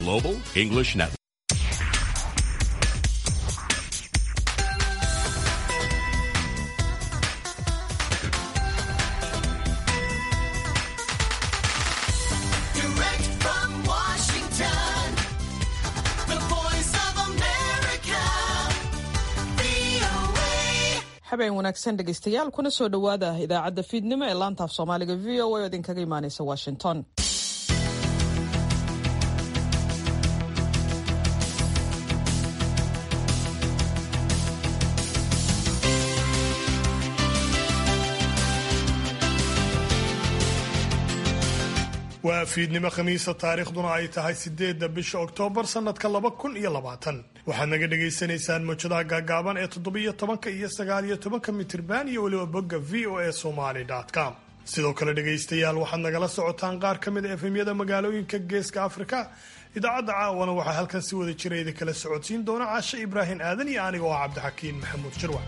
Global English Network. Direct from Washington, the voice of America, VOA. habeen wanaagsan dhegaystayaal kuna soo dhowaada idaacadda fiidnimo ee laanta af soomaaliga v o a oo idinkaga imaaneysa washington waa fiidnimo khamiisa taariikhduna ay tahay sideedda bisha oktoobar sannadka laba kun iyo labaatan waxaad naga dhagaysanaysaan mawjadaha gaagaaban ee toddobiyo tobanka iyo sagaaliyo tobanka mitirban iyo weliba bogga v o a somaly com sidoo kale dhegaystayaal waxaad nagala socotaan qaar ka mid a efemyada magaalooyinka geeska afrika idaacadda caawana waxaa halkan si wada jira idinkala socodsiin doona caashe ibraahim aadan iyo aniga oo ah cabdixakiin maxamuud jirwac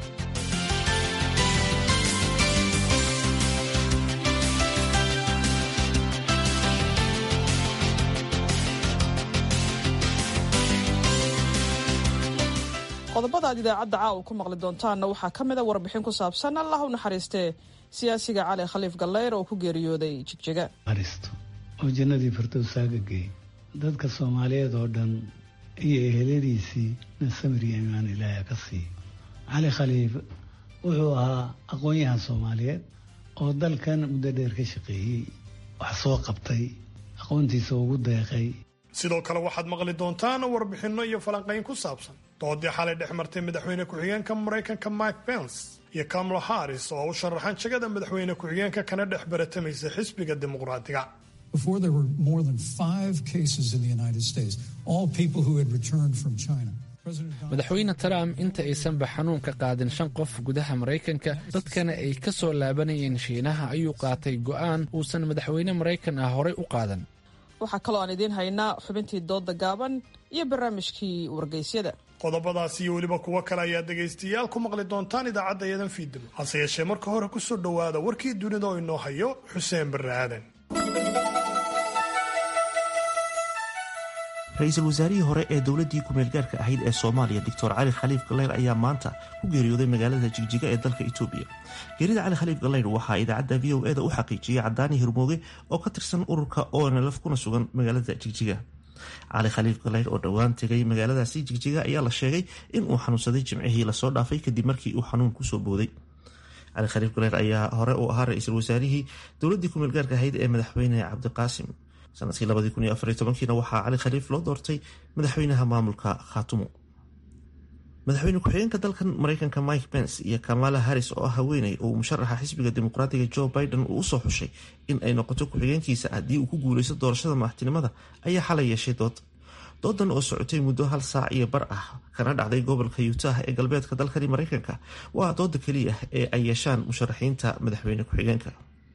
qodobada aad idaacadda caawa ku maqli doontaanna waxaa ka mid a warbixin ku saabsan allah u naxariistee siyaasiga cali khaliif gallayr oo ku geeriyooday jigjiga aristo oo jannadii firdowsaaga geey dadka soomaaliyeed oo dhan iyo eheladiisii na samir iyo imaan ilaaha ka siiyo cali khaliif wuxuu ahaa aqoon-yahan soomaaliyeed oo dalkan muddo dheer ka shaqeeyey wax soo qabtay aqoontiisa ugu deeqay sidoo kale waxaad maqli doontaan warbixinno iyo falanqayn ku saabsan doodii xalay dhex martay madaxweyne ku-xigeenka maraykanka mike pence iyo kamala harris oo u sharaxan jagada madaxweyne ku-xigeenka kana dhex baratamaysa xisbiga dimuqraadiga Before there were more than five cases in the United States, all people who had returned from China. President Donald madaxweyne trump inta aysanba xanuun ka qaadin shan qof gudaha maraykanka dadkana ay ka soo laabanayeen shiinaha ayuu qaatay go'aan uusan madaxweyne maraykan ah horay u qaadan waxaa kaloo aan idiin haynaa xubintii dooda gaaban iyo barnaamijkii wargeysyada qodobadaas iyo weliba kuwo kale ayaa dhegaystayaal ku maqli doontaan idaacadda iyadan fiidnimo hase yeeshee marka hore kusoo dhowaada warkii dunida oo inoo hayo xuseen barre aadan ra-iisul wasaarihii hore ee dowladdii ku-meelgaarka ahayd ee soomaaliya doctor cali khaliif gallayr ayaa maanta ku geeriyooday magaalada jigjiga ee dalka itoobiya geerida cali khaliif gallayr waxaa idaacadda v o e da u xaqiijiyey cadaani hirmooge oo ka tirsan ururka onlf kuna sugan magaalada jigjiga cali khaliif gallayr oo dhowaan tegay magaaladaasi jigjiga ayaa la sheegay in uu xanuunsaday jimcihii lasoo dhaafay kadib markii uu xanuun kusoo booday cali khaliif gallayr ayaa hore u ahaa ra-iisul wasaarihii dowladdii ku-meelgaarka ahayd ee madaxweyne cabdiqaasim sanadkii labadii kun iyo afariyo tobankiina waxaa cali khaliif loo doortay madaxweynaha maamulka khaatumo madaxweyne ku-xigeenka dalkan maraykanka mike pence iyo kamala harris oo ah haweeney uu musharaxa xisbiga dimuqraatiga joe biden uu usoo xushay in ay noqoto ku-xigeenkiisa haddii uu ku guuleysto doorashada madaxtinimada ayaa xalay yeeshay dood doodan oo socotay muddo hal saac iyo bar ah kana dhacday gobolka utah ee galbeedka dalkani maraykanka waa dooda keliya ee ay yeeshaan musharaxiinta madaxweyne ku-xigeenka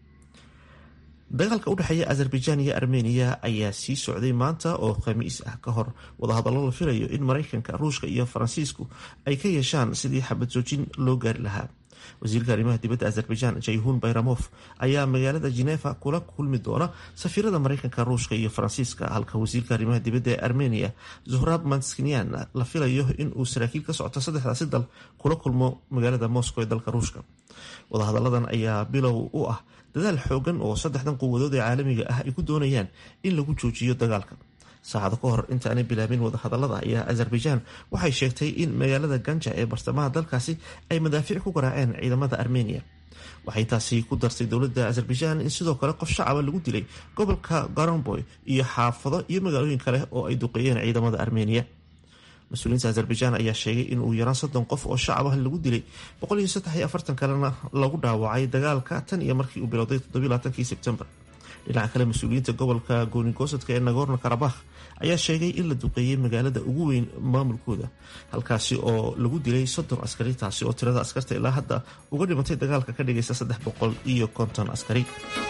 dagaalka udhexeeya azerbaijan iyo armeniya ayaa sii socday maanta oo khamiis ah ka hor wadahadallo la filayo in maraykanka ruushka iyo faransiisku ay ka yeeshaan sidii xabad joojin loo gaari lahaa wasiirka arrimaha dibadda azerbaijan jayhun bayramof ayaa magaalada genefa kula kulmi doona safiirada maraykanka ruushka iyo faransiiska halka wasiirka arrimaha dibadda ee armeniya zuhrab manskinian la filayo in uu saraakiil ka socto saddexdaasi dal kula kulmo magaalada moscow ee dalka ruushka wadahadalladan ayaa bilow u ah dadaal xoogan oo saddexdan quwadood ee caalamiga ah ay ku doonayaan in lagu joojiyo dagaalka saacado ka hor intaanay bilaabin wadahadallada ayaa azerbaijan waxay sheegtay in magaalada ganja ee bartamaha dalkaasi ay madaafiic ku garaaceen ciidamada armeniya waxay taasi ku dartay dowladda azerbaijan in sidoo kale qof shacaba lagu dilay gobolka garonboy iyo xaafado iyo magaalooyin kale oo ay duqeeyeen ciidamada armeniya mas-uuliyiinta azerbaijan ayaa sheegay in uu yaraan soddon qof oo shacab ah lagu dilay boqol iyo saddex iyo afartan kalena lagu dhaawacay dagaalka tan iyo markii uu bilowday toddobiylaatankii sebtembar dhinaca kale mas-uuliyiinta gobolka goonigosadka ee nagorno karabakh ayaa sheegay in la duqeeyey magaalada ugu weyn maamulkooda halkaasi oo lagu dilay soddon askari taasi oo tirada askarta ilaa hadda uga dhimatay dagaalka ka dhigaysa saddex boqol iyo konton askari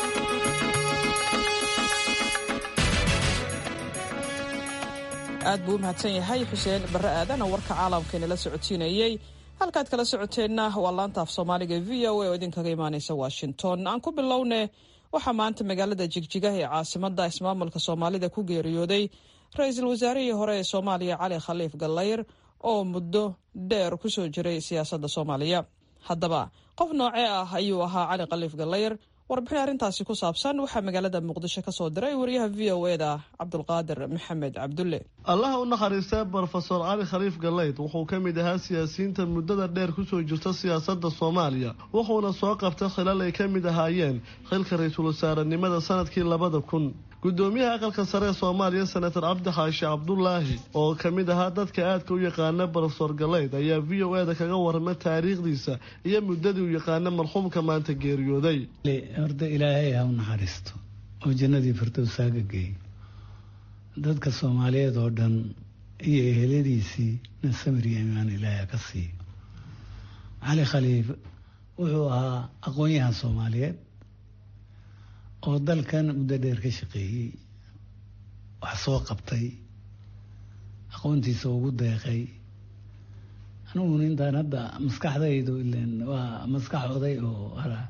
aad buu u mahadsan yahay xuseen barre aadan oo warka caalamkeena la socodsiinayey halkaad kala socoteenna waa laanta af soomaaliga v o a oo idinkaga imaaneysa washington aan ku bilowne waxaa maanta magaalada jigjiga ee caasimada ismaamulka soomaalida ku geeriyooday ra-iisul wasaarihii hore ee soomaaliya cali khaliif gallayr oo muddo dheer ku soo jiray siyaasadda soomaaliya haddaba qof noocee ah ayuu ahaa cali khaliif gallayr warbixin arrintaasi ku saabsan waxaa magaalada muqdisho ka soo diray wariyaha v o eda cabdulqaadir maxamed cabdulle allaha u naxariistay brofesor cali khaliif galeyd wuxuu ka mid ahaa siyaasiyiinta muddada dheer kusoo jirta siyaasadda soomaaliya wuxuuna soo qabtay khilal ay ka mid ahaayeen xilka ra-iisul wasaarenimada sanadkii labada kun gudoomiyaha aqalka sare ee soomaaliya senator cabdi xaashi cabdulaahi oo ka mid ahaa dadka aadka u yaqaana brofesor galeyd ayaa v o eda kaga warramay taariikhdiisa iyo muddadii u yaqaana marxuumka maanta geeriyooday horta ilaahay ha u naxariisto oo jannadii firdowsaaga geey dadka soomaaliyeed oo dhan iyo eheladiisii na samir iyo imaan ilaahay ha ka siiyo cali khaliif wuxuu ahaa aqoon-yahan soomaaliyeed oo dalkan muddo dheer ka shaqeeyey wax soo qabtay aqoontiisa ugu deeqay aniguna intaan hadda maskaxdaydu ilen waa maskax oday oo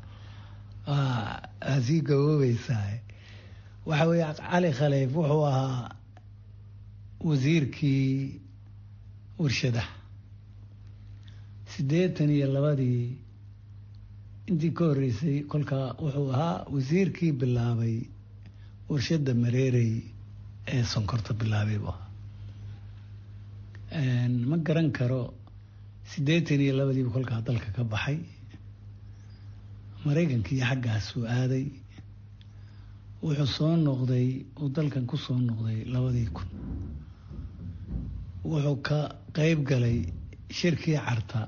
waa sii gaboobaysaa waxa weeye cali khaliif wuxuu ahaa wasiirkii warshadaha siddeetan iyo labadii intii ka horreysay kolkaa wuxuu ahaa wasiirkii bilaabay warshadda mareerey ee sonkorta bilaabay buu ahaa ma garan karo siddeetan iyo labadiibu kolkaa dalka ka baxay maraykankii xaggaasuu aaday wuxuu soo noqday uu dalkan ku soo noqday labadii kun wuxuu ka qeyb galay shirkii carta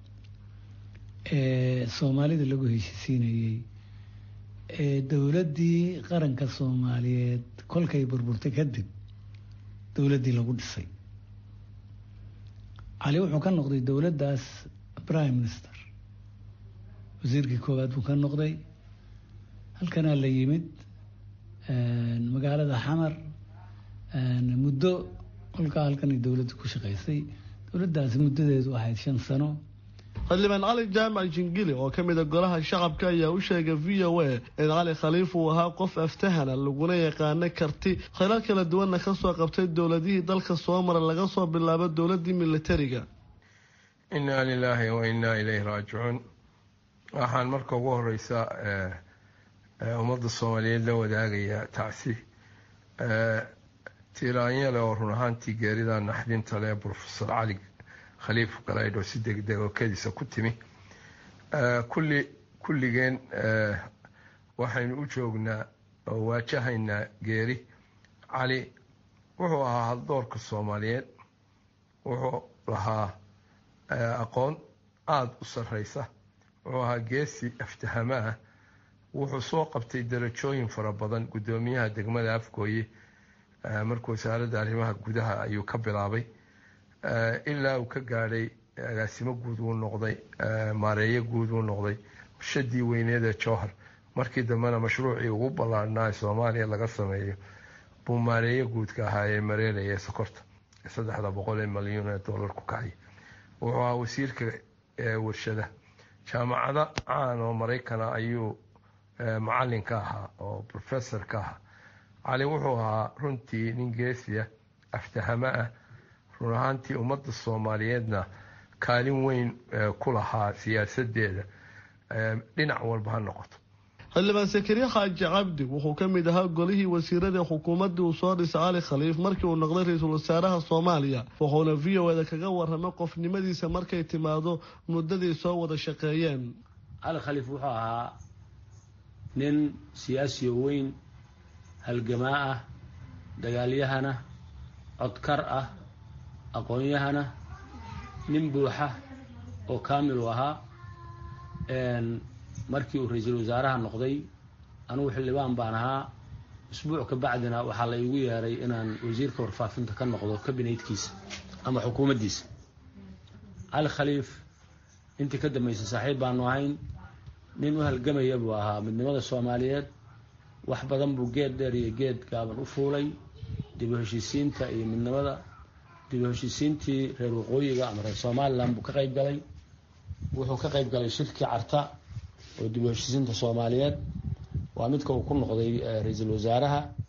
ee soomaalida lagu heshisiinayey ee dowladdii qaranka soomaaliyeed kolkay burburtay kadib dowladdii lagu dhisay cali wuxuu ka noqday dowladdaas prime minister wasiirkii koowaad buu ka noqday halkanaa la yimid magaalada xamar muddo kolkaa halkanay dowladda ku shaqaysay dowladdaasi muddadeedu ahayd shan sano xildhibaan cali jaamac jingili oo ka mid a golaha shacabka ayaa u sheegay v o a in cali khaliif uu ahaa qof aftahana laguna yaqaano karti khilal kala duwanna ka soo qabtay dowladihii dalka soo mara laga soo bilaabo dowladdii militariga innaa lilaahi wa innaa ilayhi raajicuun waxaan marka ugu horeysa ummadda soomaaliyeed la wadaagayaa tacsi tiiraanyale oo run ahaantii geerida naxdinta leh brofesor cali khaliif galaydh oo si degdeg oo kediisa ku timi kulli kulligeen waxaynu u joognaa oo waajahaynaa geeri cali wuxuu ahaa haldoorka soomaaliyeed wuxuu lahaa aqoon aada u sarreysa wuxuu ahaa geesi aftahamo ah wuxuu soo qabtay darajooyin fara badan guddoomiyaha degmada afgooye markuu wasaaradda arrimaha gudaha ayuu ka bilaabay ilaa uu ka gaadhay agaasimo guud uu noqday maareeyo guud uu noqday warshadii weyneed ee jowhar markii dambena mashruucii ugu ballaarhnaa ee soomaaliya laga sameeyo buu maareeyo guudka ahaa ee mareeraya ee sokorta saddexda boqol ee malyuun ee dollar ku kacay wuxuu ahaa wasiirka warshada jaamacado caan oo maraykana ayuu macalin ka ahaa oo professor ka ahaa cali wuxuu ahaa runtii nin geesiya aftahamo ah run ahaantii ummadda soomaaliyeedna kaalin weyn ku lahaa siyaasadeeda dhinac walba ha noqoto xildhibaan sakariye xaaji cabdi wuxuu ka mid ahaa golihii wasiirada xukuumaddii uu soo dhisay cali khaliif markii uu noqday ra-iisul wasaaraha soomaaliya wuxuuna v o eda kaga warramay qofnimadiisa markay timaado muddadii soo wada shaqeeyeen cali khaliif wuxuu ahaa nin siyaasiyo weyn halgamaa ah dagaalyahana codkar ah aqoon-yahana nin buuxa oo kaamil u ahaa markii uu ra-iisul wasaaraha noqday anugu xildhibaan baan ahaa isbuuc ka bacdina waxaa la igu yeeray inaan wasiirka warfaafinta ka noqdo kabinetkiisa ama xukuumaddiisa cali khaliif intii ka dambeysay saaxiib baanu ahayn nin u halgamaya buu ahaa midnimada soomaaliyeed wax badan buu geed dheer iyo geed gaaban u fuulay dib u heshiisiinta iyo midnimada dib u heshiisiintii reer waqooyiga ama reer somalilan buu ka qayb galay wuxuu ka qayb galay shirkii carta oo dib u heshiisiinta soomaaliyeed waa midka uu ku noqday ra-iisul wasaaraha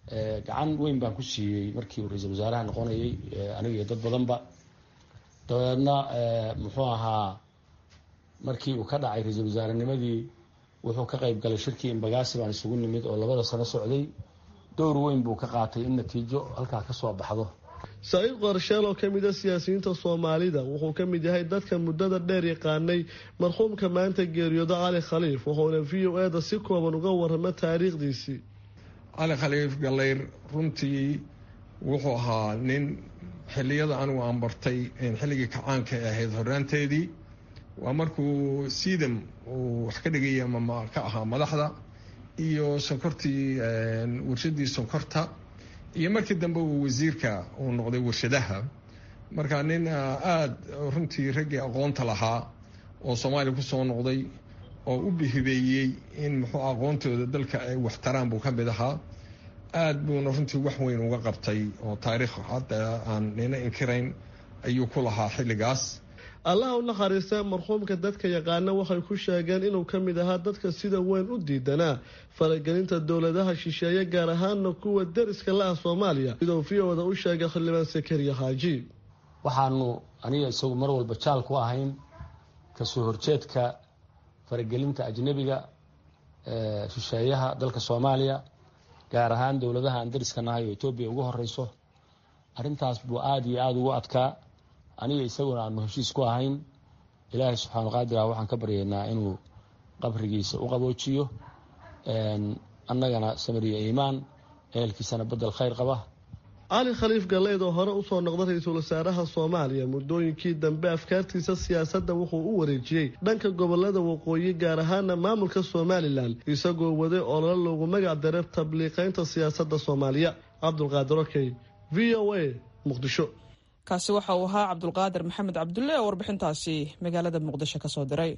gacan weyn baan ku siiyey markii uu ra-iisul wasaaraha noqonayay aniga iyo dad badanba dabeedna muxuu ahaa markii uu ka dhacay ra-iisul wasaarenimadii wuxuu ka qayb galay shirkii imbagaasi baan isugu nimid oo labada sano socday dowr weyn buu ka qaatay in natiijo halkaa ka soo baxdo saciid qorsheel oo ka mid a siyaasiyiinta soomaalida wuxuu ka mid yahay dadka muddada dheer yaqaanay marxuumka maanta geeriyooda cali khaliif wuxuuna v o eda si kooban uga waramo taariikhdiisii cali khaliif gallayr runtii wuxuu ahaa nin xilliyada anigu aan bartay xilligii kacaanka ay ahayd horaanteedii waa markuu siidam uu wax ka dhigaya ama ka ahaa madaxda iyo sonkortii warshadii sonkorta iyo markii dambe uu wasiirka uu noqday warshadaha marka nin aada runtii raggii aqoonta lahaa oo soomaaliya kusoo noqday oo u bihibeeyey in muxuu aqoontooda dalka ay waxtaraan buu ka mid ahaa aada buuna runtii wax weyn uga qabtay oo taariikh hadda aan nina inkirayn ayuu ku lahaa xilligaas allaha u naxariista marxuumka dadka yaqaana waxay ku sheegeen inuu ka mid ahaa dadka sida weyn u diidanaa faragelinta dowladaha shisheeye gaar ahaana kuwa deriska la ah soomaaliya siduu v oda u sheegay xildhibaan sakariya xaaji waxaanu aniga isagu mar walba jaal ku ahayn kasoo horjeedka faragelinta ajnebiga shisheeyaha dalka soomaaliya gaar ahaan dowladaha aan deriska nahay oo etoobiya ugu horeyso arrintaas buu aada iyo aada ugu adkaa aniga isaguna aanu heshiis ku ahayn ilaahay subxaanu qaadirah waxaan ka baryaynaa inuu qabrigiisa u qaboojiyo annagana samariya iimaan ehelkiisana bedel khayr qaba cali khaliif galleyd oo hore usoo noqda ra-iisul wasaaraha soomaaliya muddooyinkii dambe afkaartiisa siyaasadda wuxuu u wareejiyey dhanka gobolada waqooyi gaar ahaana maamulka somalilan isagoo waday olole loogu magac daray tabliiqaynta siyaasadda soomaaliya cabdulqaadir okey v o a muqdisho kaasi waxa uu ahaa cabdulqaadir maxamed cabdulle oo warbixintaasi magaalada muqdisho ka soo diray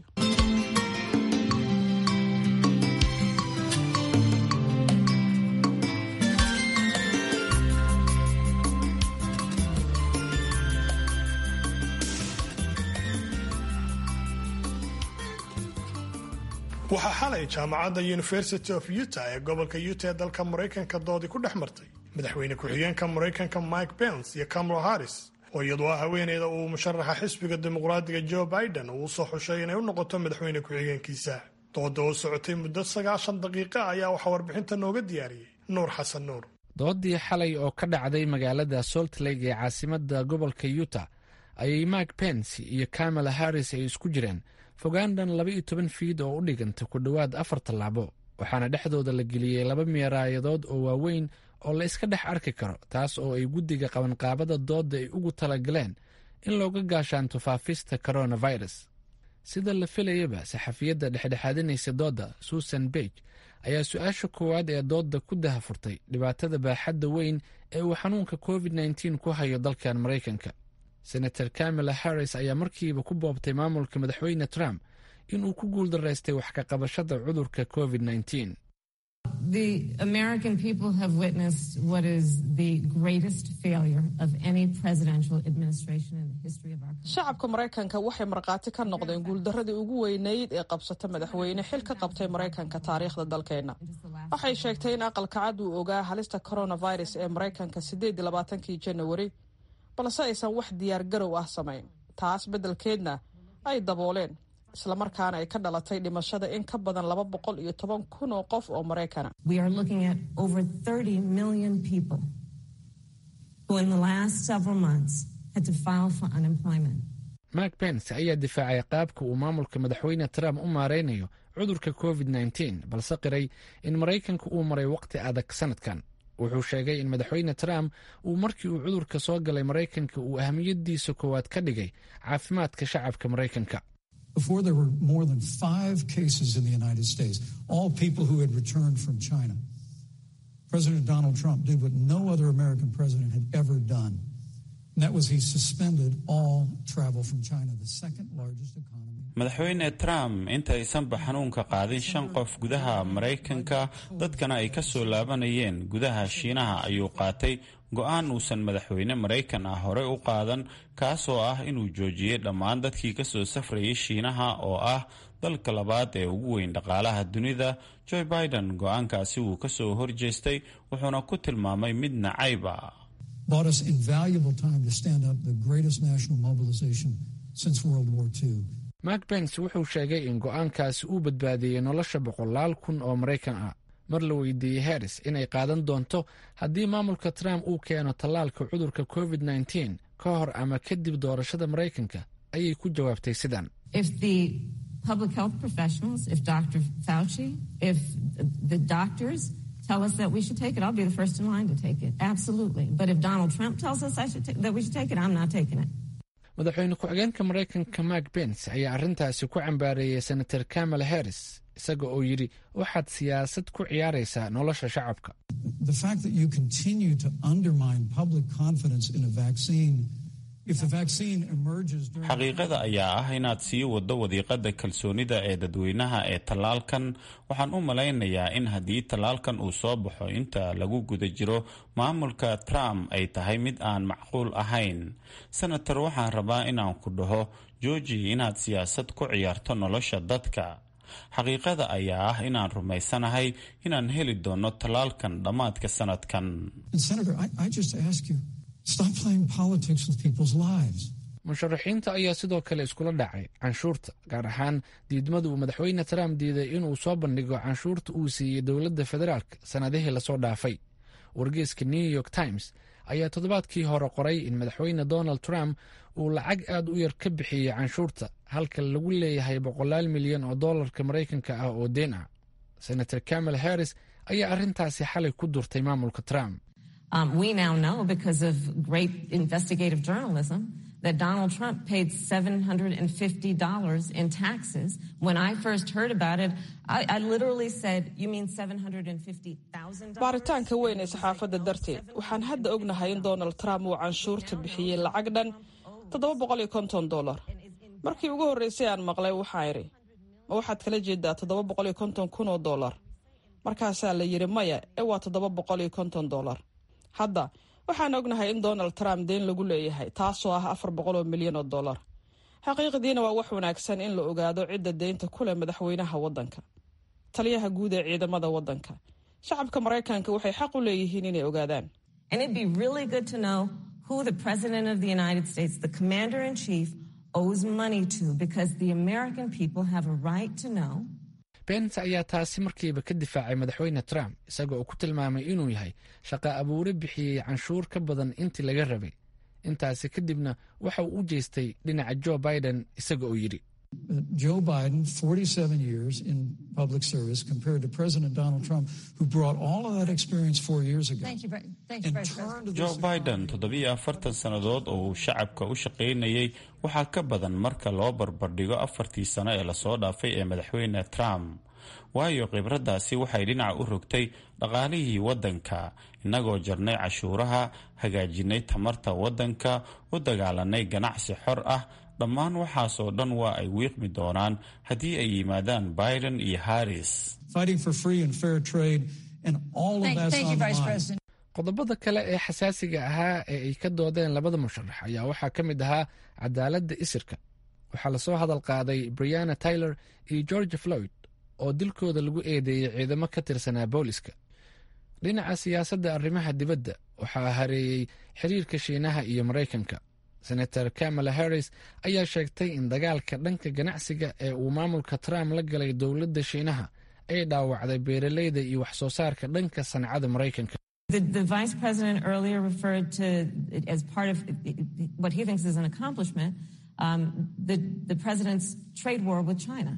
waxaa xalay jaamacadda university of utah ee gobolka utah ee dalka maraykanka doodii ku dhex martay madaxweyne ku-xigeenka maraykanka mike pence iyo kamala harris oo iyadu ah haweeneyda uu musharaxa xisbiga dimuqraadiga joe biden uu usoo xushay inay u noqoto madaxweyne ku-xigeenkiisa dooda oo socotay muddo sagaashan daqiiqa ayaa waxaa warbixinta nooga diyaariyey nuur xasan nuur doodii xalay oo ka dhacday magaalada salt lake ee caasimada gobolka utah ayay mike pence iyo kamala harris ay isku jireen fogaandhan laba iyo toban fiid oo u dhiganta ku dhowaad afar tallaabo waxaana dhexdooda la geliyey laba meeraayadood oo waaweyn oo la iska dhex arki karo taas oo ay guddiga qabanqaabada doodda ay ugu talagaleen in looga gaashaanto faafista coronavirus sida la filayaba saxafiyadda dhexdhexaadinaysa doodda susan bege ayaa su-aasha koowaad ee doodda ku dahafurtay dhibaatada baaxadda weyn ee uu xanuunka covid nteen ku hayo dalkan maraykanka senator kamala harris ayaa markiiba ku boobtay maamulka madaxweyne trump inuu ku guuldaraystay wax ka qabashada cudurka covid nteen The American people have witnessed what is the greatest failure of any presidential administration in the history of our country. shacabka maraykanka waxay markhaati ka noqdeen guuldaradii ugu weynayd ee qabsata madaxweyne xil ka qabtay maraykanka taariikhda dalkeenna waxay sheegtay in aqalka cad uu ogaa halista coronavirus ee maraykanka sideed iyo labaatankii janawari balse aysan wax diyaar garow ah samayn taas beddelkeedna ay dabooleen islamarkaana ay ka dhalatay dhimashada in ka badan laba boqol iyo toban kun oo qof oo maraykana We are looking at over 30 million people who, in the last several months, had to file for unemployment. mark pence ayaa difaacay qaabka uu maamulka madaxweyne trump u maaraynayo cudurka covid nteen balse qiray in maraykanka uu maray waqti adag sanadkan wuxuu sheegay in madaxweyne trump uu markii uu cudurka soo galay maraykanka uu ahamiyadiisa koowaad ka dhigay caafimaadka shacabka maraykanka Before there were more than five cases in the United States, all people who had returned from China. President Donald Trump did what no other American president had ever done. And that was he suspended all travel from China, the second largest economy. madaxweyne trump intaysanba xanuunka qaadin shan qof gudaha maraykanka dadkana ay ka soo laabanayeen gudaha shiinaha ayuu qaatay go-aan uusan madaxweyne maraykan ah horey u qaadan kaasoo ah inuu joojiyey dhammaan dadkii kasoo safrayay shiinaha oo ah dalka labaad ee ugu weyn dhaqaalaha dunida joe biden go-aankaasi wuu ka soo horjeestay wuxuuna ku tilmaamay mid nacayb ah bought us invaluable time to stand up the greatest national mobilization since World War II. mark bens wuxuu sheegay in go-aankaasi uu badbaadiyey nolosha boqolaal kun oo maraykan ah mar la weydiiyey harris inay qaadan doonto haddii maamulka trump uu keeno tallaalka cudurka covid -19 ka hor ama kadib doorashada maraykanka ayay ku jawaabtay sidan If the public health professionals, if Dr. Fauci, if the doctors tell us that we should take it, I'll be the first in line to take it. Absolutely. But if Donald Trump tells us I should ta- that we should take it, I'm not taking it. madaxweyne ku-xigeenka maraykanka mark bens ayaa arrintaasi ku cambaareeyey senator kamala harris isaga oo yidhi waxaad siyaasad ku ciyaaraysaa nolosha shacabka The fact that you continue to undermine public confidence in a vaccine, if the vaccine emerges during xaqiiqada ayaa ah inaad sii waddo wadiiqada kalsoonida ee dadweynaha ee tallaalkan waxaan u malaynayaa in haddii tallaalkan uu soo baxo inta lagu guda jiro maamulka trump ay tahay mid aan macquul ahayn senator waxaan rabaa inaan ku dhaho georgi inaad siyaasad ku ciyaarto nolosha dadka xaqiiqada ayaa ah inaan rumaysanahay inaan heli doono tallaalkan dhammaadka sanadkan And Senator, I, I just ask you, stop playing politics with people's lives. musharaxiinta ayaa sidoo kale iskula dhacay canshuurta gaar ahaan diidmadu uu madaxweyne trump diiday inuu soo bandhigo canshuurta uu siiyey dowladda federaalk sannadihii lasoo dhaafay wargeyska new york times ayaa toddobaadkii hore qoray in madaxweyne donald trump uu lacag aad u yar ka bixiyey canshuurta halka lagu leeyahay boqolaal milyan oo dollarka maraykanka ah oo deen ah senator kamala harris ayaa arrintaasi xalay ku durtay maamulka trump Um, we now know because of great investigative journalism that Donald Trump paid $750 in taxes. When I first heard about it, I, I literally said, You mean $750,000? baaritaanka weyn ee saxaafadda darteed waxaan hadda ognahay in donald trump uu canshuurta bixiyey lacag dhan toddoba boqol iyo konton dollar markii ugu horreysay aan maqlay waxaa idhi ma waxaad kala jeedaa toddoba boqol iyo konton kun oo dollar markaasaa la yidhi maya ee waa toddoba boqol iyo konton dollar hadda waxaan ognahay in donald trump deen lagu leeyahay taasoo ah afar boqol oo milyan oo dollar xaqiiqdiina waa wax wanaagsan in la ogaado cidda deynta ku leh madaxweynaha waddanka taliyaha guud ee ciidamada waddanka shacabka maraykanka waxay xaq u leeyihiin inay ogaadaan And it'd be really good to know who the President of the United States, the Commander in Chief, owes money to because the American people have a right to know. bens ayaa taasi markiiba ka difaacay madaxweyne trump isaga oo ku tilmaamay inuu yahay shaqa abuure bixiyey canshuur ka badan intii laga rabay intaasi kadibna waxa uu u jeestay dhinaca joe biden isaga oo yidhi Uh, Joe Biden, 47 years in public service, compared to President Donald Trump, who brought all of that experience four years ago. Thank you, Bre- thank you, and Vice turned President. to joe this biden toddobiyo afartan sannadood oo uu shacabka u shaqaynayay waxaa ka badan marka loo barbardhigo afartii sano ee lasoo dhaafay ee madaxweyne trump waayo khibraddaasi waxay dhinaca u rogtay dhaqaalihii waddanka innagoo jarnay cashuuraha hagaajinay tamarta waddanka u dagaalanay ganacsi xor ah dhammaan waxaasoo dhan waa ay wiiqmi doonaan haddii ay yimaadaan biden iyo harris fighting for free and fair trade, and all of Thank, that's thank on you, the Vice line. President. qodobada kale ee xasaasiga ahaa ee ay ka doodeen labada musharax ayaa waxaa ka mid ahaa cadaaladda isirka waxaa lasoo hadal qaaday brianna tyler iyo george floyd oo dilkooda lagu eedeeyey ciidamo ka tirsanaa booliska dhinaca siyaasadda arrimaha dibadda waxaa hareeyey xiriirka shiinaha iyo maraykanka senator kamala harris ayaa sheegtay in dagaalka dhanka ganacsiga ee uu maamulka trump la galay dowladda shiinaha ay dhaawacday beeraleyda iyo wax soo saarka dhanka sancada maraykanka The, the vice president earlier referred to it as part of what he thinks is an accomplishment um, the, the president's trade war with China.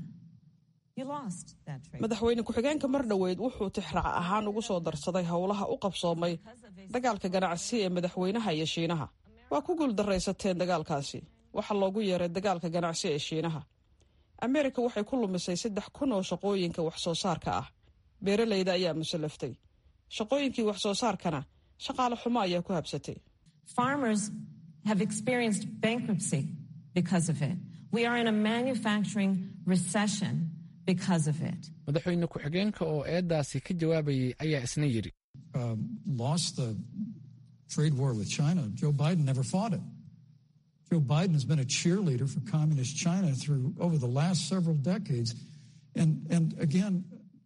You lost that trade. madaxweyne ku-xigeenka mar dhoweyd wuxuu tixraac ahaan ugu soo darsaday howlaha u qabsoomay dagaalka ganacsi ee madaxweynaha iyo shiinaha waa ku guuldaraysateen dagaalkaasi waxaa loogu yeeray dagaalka ganacsi ee shiinaha ameerika waxay ku lumisay saddex kun oo shaqooyinka wax soo saarka ah beeraleyda ayaa musallaftay shaqooyinkii wax soo saarkana shaqaale xumo ayaa ku habsatay Farmers have experienced bankruptcy because of it. We are in a manufacturing recession because of it. madaxweyne ku-xigeenka oo eedaasi ka jawaabayay ayaa isna yidhi Um, lost the trade war with China. Joe Biden never fought it. Joe Biden has been a cheerleader for communist China through over the last several decades. And, and again,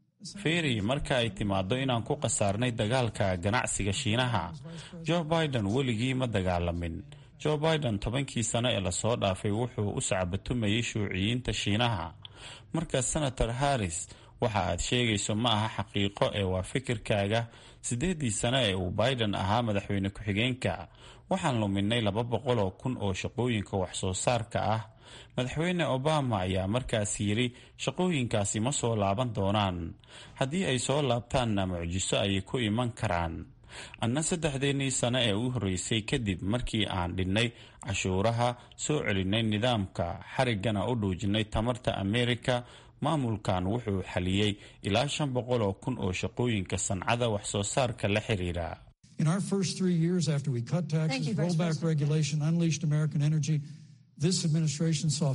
fiiri marka ay timaaddo inaan ku khasaarnay dagaalka ganacsiga shiinaha joe biden weligii ma dagaalamin joe biden tobankii sano ee lasoo dhaafay wuxuu u sacbatumayay shuuciyiinta shiinaha marka senator harris waxa aad sheegayso ma aha xaqiiqo ee waa fikirkaaga siddeeddii sano ee uu biden ahaa madaxweyne ku-xigeenka waxaan luminay laba boqol oo kun oo shaqooyinka wax-soo saarka ah madaxweyne obama ayaa markaas yidhi shaqooyinkaasi ma soo laaban doonaan haddii ay soo laabtaanna mucjiso ayay ku iman karaan anna saddexdeennii sano ee u horreysay kadib markii aan dhinnay cashuuraha soo celinay nidaamka xariggana u dhuujinay tamarta amerika maamulkan wuxuu xaliyey ilaa shan boqol oo kun oo shaqooyinka sancada wax-soo saarka la xiriira in our first three years after we cut taxes, rolled back regulation, unleashed American energy, this administration saw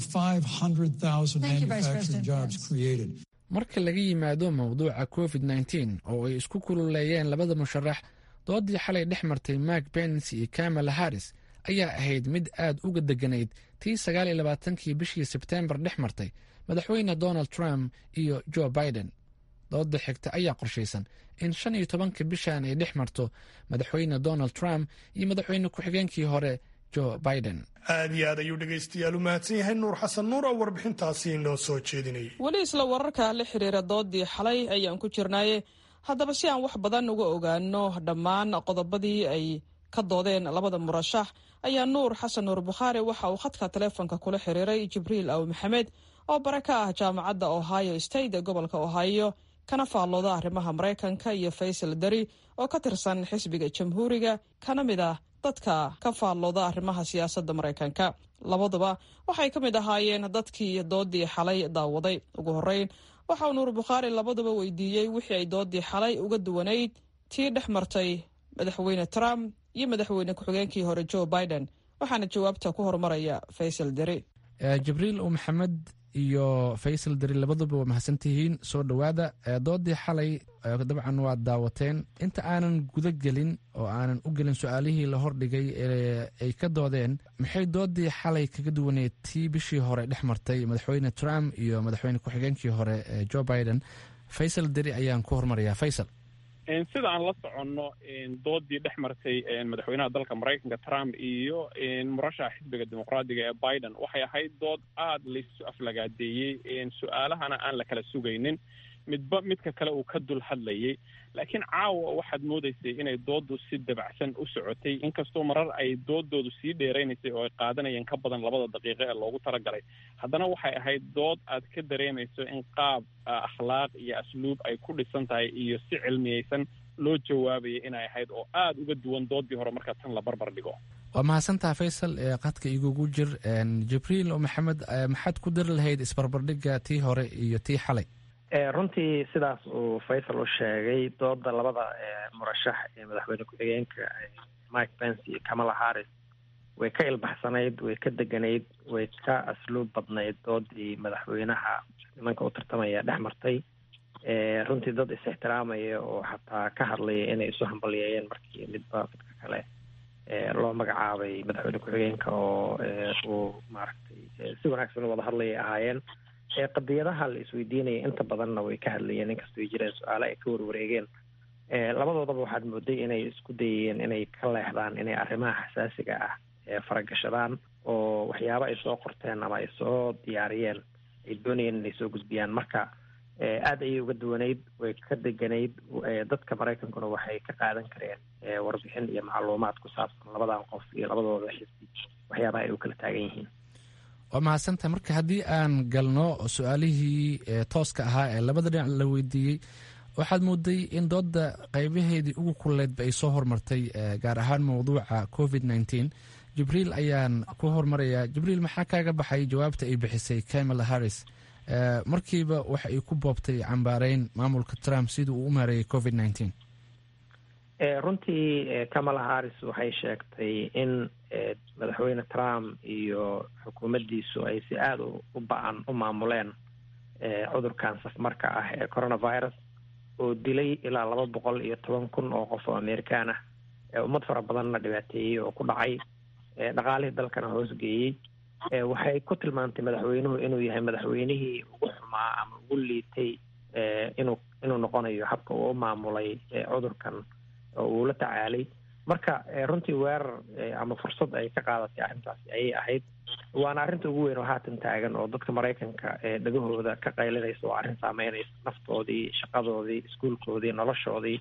500,000 Thank you, Vice manufacturing President jobs created. marka laga yimaado mowduuca covid nteen oo ay isku kululeeyeen labada musharax doodii xalay dhex martay mark pence iyo kamala harris ayaa ahayd mid aad uga deganayd tii sagaal iyo labaatankii bishii sebteembar dhex martay madaxweyne donald trump iyo joe biden dooda xigta ayaa qorshaysan in shan iyo tobanka bishan ay dhex marto madaxweyne donald trump iyo madaxweyne ku-xigeenkii hore joe biden aad iyo aad ayuu dhegaystayaal u mahadsan yahay nuur xasan nuur oo warbixintaasi inoo soo jeedinayay weli isla wararka la xiriira doodii xalay ayaan ku jirnaaye haddaba si aan wax badan uga ogaano dhammaan qodobadii ay ka doodeen labada murashax ayaa nuur xasan nuur bukhaari waxa uu khadka taleefonka kula xiriiray jibriil aw maxamed oo bare ka ah jaamacadda ohio state ee gobolka ohio kana faallooda arrimaha maraykanka iyo faysal dari oo ka tirsan xisbiga jamhuuriga kana mid ah dadka ka faallooda arrimaha siyaasadda maraykanka labaduba waxay ka mid ahaayeen dadkii doodii xalay daawaday ugu horreyn waxa uu nuur bukhaari labaduba weydiiyey wixii ay doodii xalay uga duwanayd tii dhex martay madaxweyne trump iyo madaxweyne ku-xigeenkii hore joe biden waxaana jawaabta ku horumaraya faysal deri jibriil u maxamed iyo faysal dari labaduba waa mahadsantihiin soo dhowaada doodii xalay dabcan waad daawateen inta aanan guda gelin oo aanan u gelin su-aalihii la hordhigay ee ay ka doodeen maxay doodii xalay kaga duwaneed tii bishii hore dhex martay madaxweyne trump iyo madaxweyne ku-xigeenkii hore joe biden faysal dari ayaan ku hormarayaa faysal sida aan la soconno doodii dhex martay madaxweynaha dalka maraykanka trump iyo murashaxa xisbiga dimuqraadiga ee biden waxay ahayd dood aada laysu aflagaadeeyey su-aalahana aan la kala sugaynin midba midka kale uu ka dul hadlayay laakiin caawa waxaad moodaysay inay dooddu si dabacsan u socotay inkastoo marar ay doodoodu sii dheeraynaysay oo ay qaadanayeen ka badan labada daqiiqo ee loogu talagalay haddana waxay ahayd dood aad ka dareemayso in qaab akhlaaq iyo asluub ay ku dhisan tahay iyo si cilmiyeysan loo jawaabaya inay ahayd oo aada uga duwan doodii hore marka tan la barbar dhigo waa mahadsantaha faysal ee qadka igugu jir jibriil oo maxamed maxaad ku dari lahayd isbarbardhigga tii hore iyo tii xalay runtii sidaas uu faysal u sheegay dooda labada murashax ee madaxweyne ku-xigeenka mike pence iyo kamala harris way ka ilbaxsanayd way ka deganayd way ka asluub badnayd doodii madaxweynaha nimanka u tartamaya dhex martay runtii dad is-ixtiraamaya oo xataa ka hadlaya inay isu hambalyeeyeen markii midba midka kale loo magacaabay madaxweyne ku-xigeenka oo uu maaragtay si wanaagsan u wada hadlayay ahaayeen qadiyadaha la isweydiinaya inta badanna way ka hadlayeen inkastoo ay jireen su-aale ay ka warwareegeen labadoodaba waxaad mooday inay isku dayayeen inay ka leexdaan inay arrimaha xasaasiga ah faragashadaan oo waxyaabo ay soo qorteen ama ay soo diyaariyeen ay doonayeen inay soo gudbiyaan marka aada ayay uga duwanayd way ka deganayd dadka maraykankuna waxay ka qaadan kareen warbixin iyo macluumaad ku saabsan labadan qof iyo labadooda xisbi waxyaabaha ay u kala taagan yihiin waa mahadsantahay marka haddii aan galno su-aalihii tooska ahaa ee labada dhinac la weydiiyey waxaad mooday in dooda qeybaheedii ugu kulleydba ay soo hormartay gaar ahaan mowduuca covid nteen jibriil ayaan ku hormarayaa jibriil maxaa kaaga baxay jawaabta ay bixisay kamala harris markiiba waxa ay ku boobtay cambaareyn maamulka trump sidii uu u maareeyay covid nteen runtii kamala harris waxay sheegtay in madaxweyne trump iyo xukuumaddiisu ay si aada u ba-an u maamuleen cudurkan safmarka ah ee coronavirus oo dilay ilaa laba boqol iyo toban kun oo qof oo amerikaan ah ummad fara badanna dhibaateeyey oo ku dhacay dhaqaalihii dalkana hoosgeeyey waxay ku tilmaantay madaxweynuhu inuu yahay madaxweynihii ugu xumaa ama ugu liitay inuu inuu noqonayo habka uu u maamulay cudurkan oo uu la tacaalay marka runtii weerar ama fursad ay ka qaadatay arrintaasi ayay ahayd waana arrinta ugu weyn oo haatan taagan oo dadka maraykanka dhagahooda ka qaylinaysa oo arrin saameynaysa naftoodii shaqadoodii iskuulkoodii noloshoodii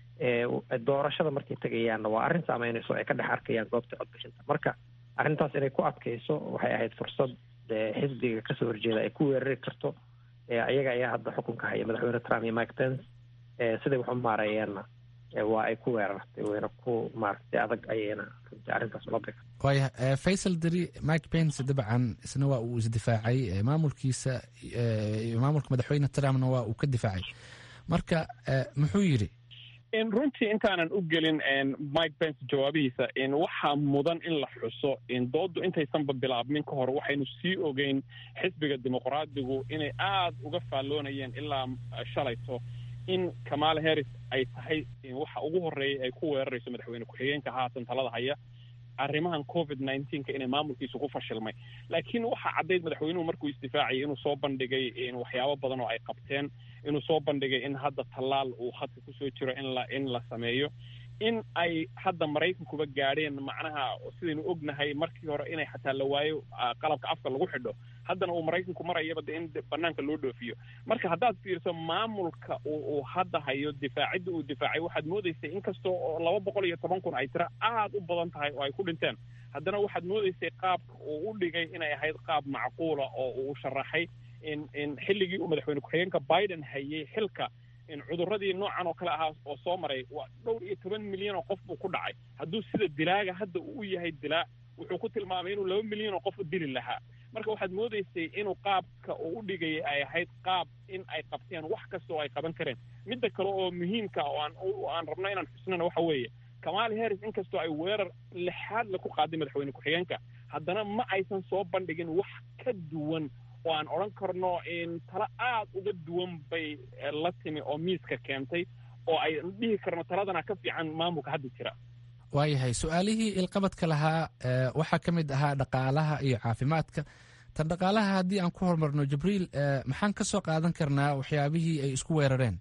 doorashada markay tegayaanna waa arrin saameynaysa oo ay ka dhex arkayaan goobta codbixinta marka arrintaas inay ku adkayso waxay ahayd fursad xisbiga kasoo horjeeda ay ku weerari karto ayaga ayaa hadda xukunka haya madaxweyne trump iyo mike pence siday wax u maareeyeenna waa ay ku weerartay wayna ku maaragtay adag ayayna runtii arrintaas ula bixi waaya faysal deri mike pence dabcan isna waa uu isdifaacay maamulkiisa maamulka madaxweyne trumpna waa uu ka difaacay marka muxuu yidhi runtii intaanan u gelin mike pence jawaabihiisa waxaa mudan in la xuso dooddu intaysanba bilaabmin ka hor waxaynu sii ogeyn xisbiga dimuqraadigu inay aada uga faalloonayeen ilaa shalayto in kamala harris ay tahay waxa ugu horreeyay ay ku weerarayso madaxweyne ku-xigeenka haatan talada haya arrimahan covid nineteenka inay maamulkiisu ku fashilmay laakiin waxaa caddayd madaxweynuhu markuu isdifaacayay inuu soo bandhigay waxyaabo badan oo ay qabteen inuu soo bandhigay in hadda tallaal uu hadka kusoo jiro in la in la sameeyo in ay hadda maraykankuba gaadheen macnaha sidaynu ognahay markii hore inay xataa la waayo qalabka afka lagu xidho haddana uu maraykanku marayaba de in banaanka loo dhoofiyo marka haddaad fiirso maamulka uu hadda hayo difaacidda uu difaacay waxaad moodaysay inkastoo oo laba boqol iyo toban kun ay tiro aada u badan tahay oo ay ku dhinteen haddana waxaad moodaysay qaabka uu u dhigay inay ahayd qaab macquula oo uu sharaxay in in xilligii uu madaxweyne ku-xigeenka biden hayay xilka in cuduradii noocan oo kale ahaa oo soo maray waa dhowr iyo toban milyan oo qof buu ku dhacay hadduu sida dilaaga hadda uu u yahay dilaa wuxuu ku tilmaamay inuu laba milyan oo qof dili lahaa marka waxaad moodaysay inuu qaabka uu u dhigayay ay ahayd qaab in ay qabteen wax kasta oo ay qaban kareen midda kale oo muhiimka oo aan aan rabno inaan xusnana waxa weeye kamaali harris inkastoo ay weerar lixaad la ku qaaday madaxweyne ku-xigeenka haddana ma aysan soo bandhigin wax ka duwan oo aan odhan karno talo aada uga duwan bay la timi oo miiska keentay oo ay dhihi karno taladana ka fiican maamulka hadda jira waayahay su-aalihii ilqabadka lahaa waxaa ka mid ahaa dhaqaalaha iyo caafimaadka tan dhaqaalaha haddii aan ku horumarno jibriil maxaan ka soo qaadan karnaa waxyaabihii ay isku weerareen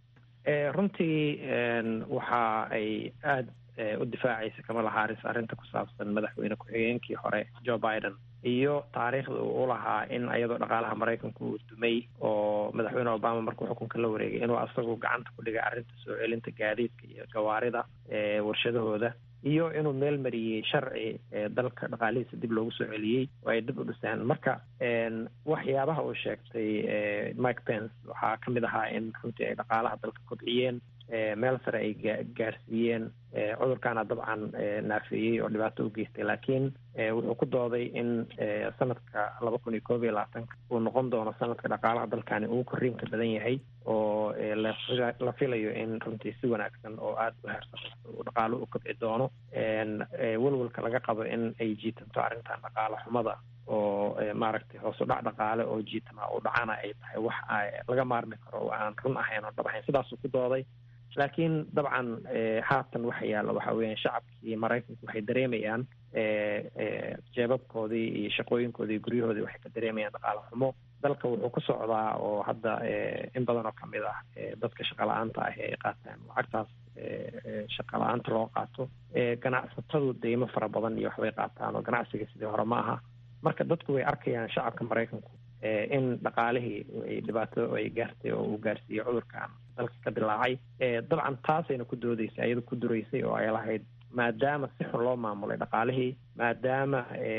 runtii waxa ay aada u difaacaysa kamala haris arrinta ku saabsan madaxweyne ku-xigeenkii hore joe biden iyo taariikhda uu u lahaa in iyadoo dhaqaalaha maraykanku uu dumay oo madaxweyne obama markuu xukunka la wareegay inuu asagu gacanta ku dhigay arrinta soo celinta gaadiidka iyo gawaarida warshadahooda iyo inuu meel mariyey sharci dalka dhaqaalihiisa dib loogu soo celiyey oo ay dib u dhiseen marka waxyaabaha uu sheegtay mike pence waxaa ka mid ahaa in runtii ay dhaqaalaha dalka kobciyeen meel sare ay gaarsiiyeen cudurkaana dabcan naafeeyey oo dhibaato u geystay laakiin wuxuu ku dooday in sanadka laba kun iyo koob iyo labaatanka uu noqon doono sanadka dhaqaalaha dalkani uu korriinka badan yahay oo la filayo in runtii si wanaagsan oo aada u heersaqaysto uu dhaqaalo u kobci doono welwelka laga qabo in ay jiitanto arrintan dhaqaalo xumada oo maaragtay hoosu dhac dhaqaale oo jiitama u dhacana ay tahay wax laga maarmi karo oo aan run ahayn oo dhab ahayn sidaasuu ku dooday laakiin dabcan haatan waxa yaalla waxa weeyaan shacabkii maraykanku waxay dareemayaan jeebabkoodii iyo shaqooyinkoodii iyo guryahoodii waxay ka dareemayaan dhaqaale xumo dalka wuxuu ku socdaa oo hadda in badan oo kamid ah dadka shaqa la-aanta ah ay qaataan lacagtaas shaqa la-aanta loo qaato ganacsatadu deymo fara badan iyo waxbay qaataan oo ganacsiga sidii hore ma aha marka dadku way arkayaan shacabka maraykanku in dhaqaalihii ay dhibaato ay gaartay oo uu gaarsiiyey cudurkan dalka ka dilaacay dabcan taasayna ku doodeysay ayada ku duraysay oo ay lahayd maadaama si xun loo maamulay dhaqaalihii maadaama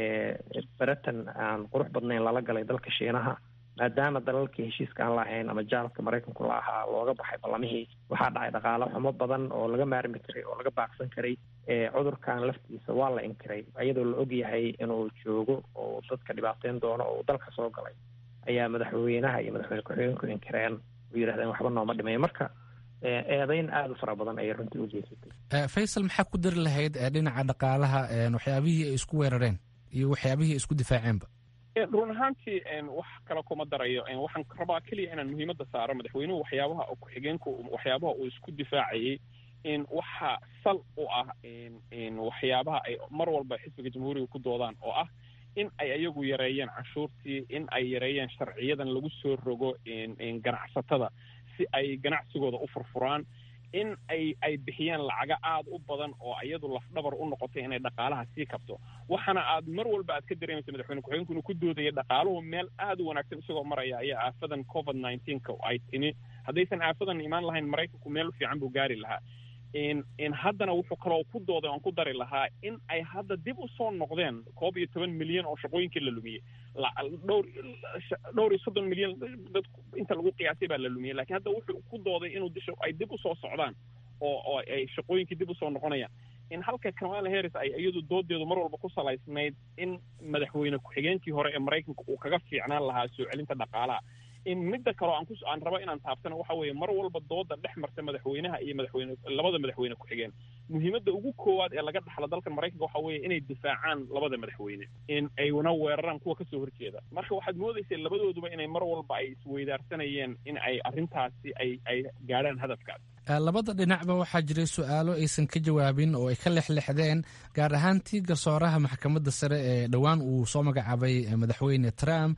beratan aan qurux badnayn lala galay dalka shiinaha maadaama dalalkii heshiiska aan lahayn ama jaalka maraykanku la ahaa looga baxay ballamihii waxaa dhacay dhaqaalo xumo badan oo laga maarmi karay oo laga baaqsan karay cudurkan laftiisa waa la inkiray iyadoo la og yahay inuu joogo oo dadka dhibaateyn doono oo uu dalka soo galay ayaa madaxweynaha iyo madaxweyne ku-xigeenku inkireen oo yidhahdeen waxba nooma dhimay marka eedeyn aada u fara badan ayay runtii u geysatay faysal maxaa ku dari lahayd dhinaca dhaqaalaha waxyaabihii ay isku weerareen iyo waxyaabihii ay isku difaaceenba run ahaantii wax kale kuma darayo waxaan rabaa keliya inaan muhiimadda saaro madaxweynuhu waxyaabaha ku-xigeenku waxyaabaha uu isku difaacayey in waxaa sal u ah in waxyaabaha ay mar walba xisbiga jamhuuriga ku doodaan oo ah in ay ayagu yareeyeen canshuurtii in ay yareeyeen sharciyadan lagu soo rogo ganacsatada si ay ganacsigooda u furfuraan in ay ay bixiyeen lacaga aada u badan oo iyadu lafdhabar u noqotay inay dhaqaalaha sii kabto waxaana aad mar walba aad ka dareemaysa madaxweyne ku-xigeenku inuu ku doodaya dhaqaaluhu meel aada u wanaagsan isagoo maraya ayaa aafadan covid nineteenka ay timi haddaysan aafadan imaan lahayn maraykanku meel fiican buu gaari lahaa in haddana wuxuu kaloo ku dooday oan ku dari lahaa in ay hadda dib u soo noqdeen koob iyo toban milyan oo shaqooyinkii la lumiyey dhowr dhowr iyo soddon milyan dad inta lagu qiyaasay baa la lumiyey lakiin hadda wuxuu ku dooday inuu disha ay dib usoo socdaan oo oo ay shaqooyinkii dib usoo noqonayaan in halka kamala harris ay iyadu doodeedu mar walba ku salaysnayd in madaxweyne ku-xigeenkii hore ee maraykanka uu kaga fiicnaan lahaa soo celinta dhaqaalaha in midda kaleo aan ku aan rabo inaan taabtana waxa weeye mar walba dooda dhex marta madaxweynaha iyo madaxweyne labada madaxweyne ku-xigeen muhiimadda ugu koowaad ee laga dhaxlo dalkan maraykanka waxa weeye inay difaacaan labada madaxweyne in ayna weeraraan kuwa kasoo horjeeda marka waxaad moodaysa labadooduba inay mar walba ay isweydaarsanayeen in ay arrintaasi ay ay gaadhaan hadafkaas labada dhinacba waxaa jiray su-aalo aysan ka jawaabin oo ay ka lexlexdeen gaar ahaan tii garsooraha maxkamadda sare ee dhowaan uu soo magacaabay madaxweyne trump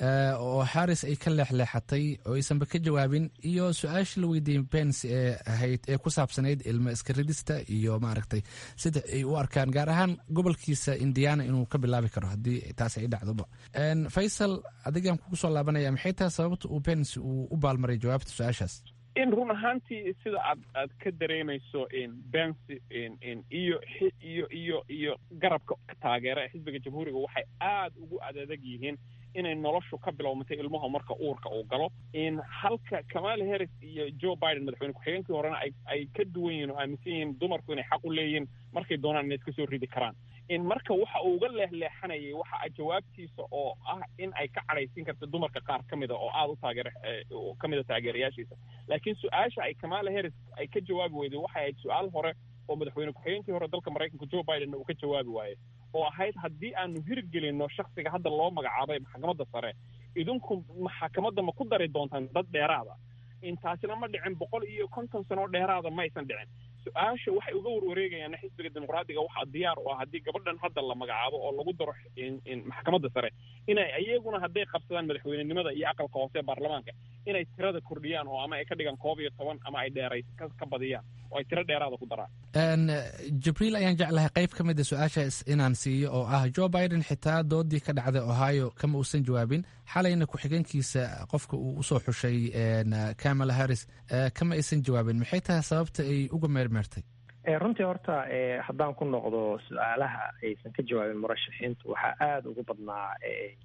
oo harris ay ka leexleexatay oo aysanba ka jawaabin iyo su-aashii la weydiiyey pence ee ahayd ee ku saabsanayd ilmo iskaridista iyo maaragtay sida ay u arkaan gaar ahaan gobolkiisa indiana inuu ka bilaabi karo haddii taas ay dhacdoba faysal adigaan kugu soo laabanaya maxay tahay sababta uu pence uu u baalmaray jawaabta su-aashaas in run ahaantii sida aad aad ka dareemayso bensi iyo iyo iyo iyo garabka taageera xisbiga jamhuuriga waxay aada ugu adadag yihiin inay noloshu ka bilowmatay ilmaha marka uurka uu galo in halka kamala harris iyo joe biden madaxweyne ku-xigeenkii horena ay ay ka duwan yihiin oo aaminsan yihiin dumarku inay xaq u leeyihiin markay doonaan inay iska soo ridi karaan in marka waxa uu uga leexleexanayay waxa jawaabtiisa oo ah in ay ka cadhaysiin karta dumarka qaar ka mida oo aada u taageer ka mida taageerayaashiisa laakiin su-aasha ay kamala harris ay ka jawaabi weyday waxay ahayd su-aal hore oo madaxweyne ku-xigeenkii hore dalka maraykanka joe bidenna uu ka jawaabi waayey oo ahayd haddii aanu hirgelinno shaksiga hadda loo magacaabay maxkamadda sare idinku maxkamadda ma ku dari doontaan dad dheeraada intaasina ma dhicin boqol iyo konton sanoo dheeraada ma aysan dhicin su-aasha waxay uga warwareegayaan xisbiga dimuqraadiga waxaa diyaar u ah haddii gabadhan hadda la magacaabo oo lagu daro maxkamadda sare inay iyaguna hadday qabsadaan madaxweynenimada iyo aqalka hoose ee baarlamaanka inay tirada kordhiyaan oo ama ay ka dhigaan koob iyo toban ama ay dheeray ka badiyaan oo ay tiro dheeraada ku daraan jibriil ayaan jeclahay qayb ka mida su-aashaas inaan siiyo oo ah joe biden xitaa doodii ka dhacday ohio kama uusan jawaabin xalayna ku-xigeenkiisa qofka uu usoo xushay kamala harris kama aysan jawaabin maxay tahay sababta ay uga meermeertay runtii horta haddaan ku noqdo su-aalaha aysan ka jawaabin murashaxiintu waxaa aada ugu badnaa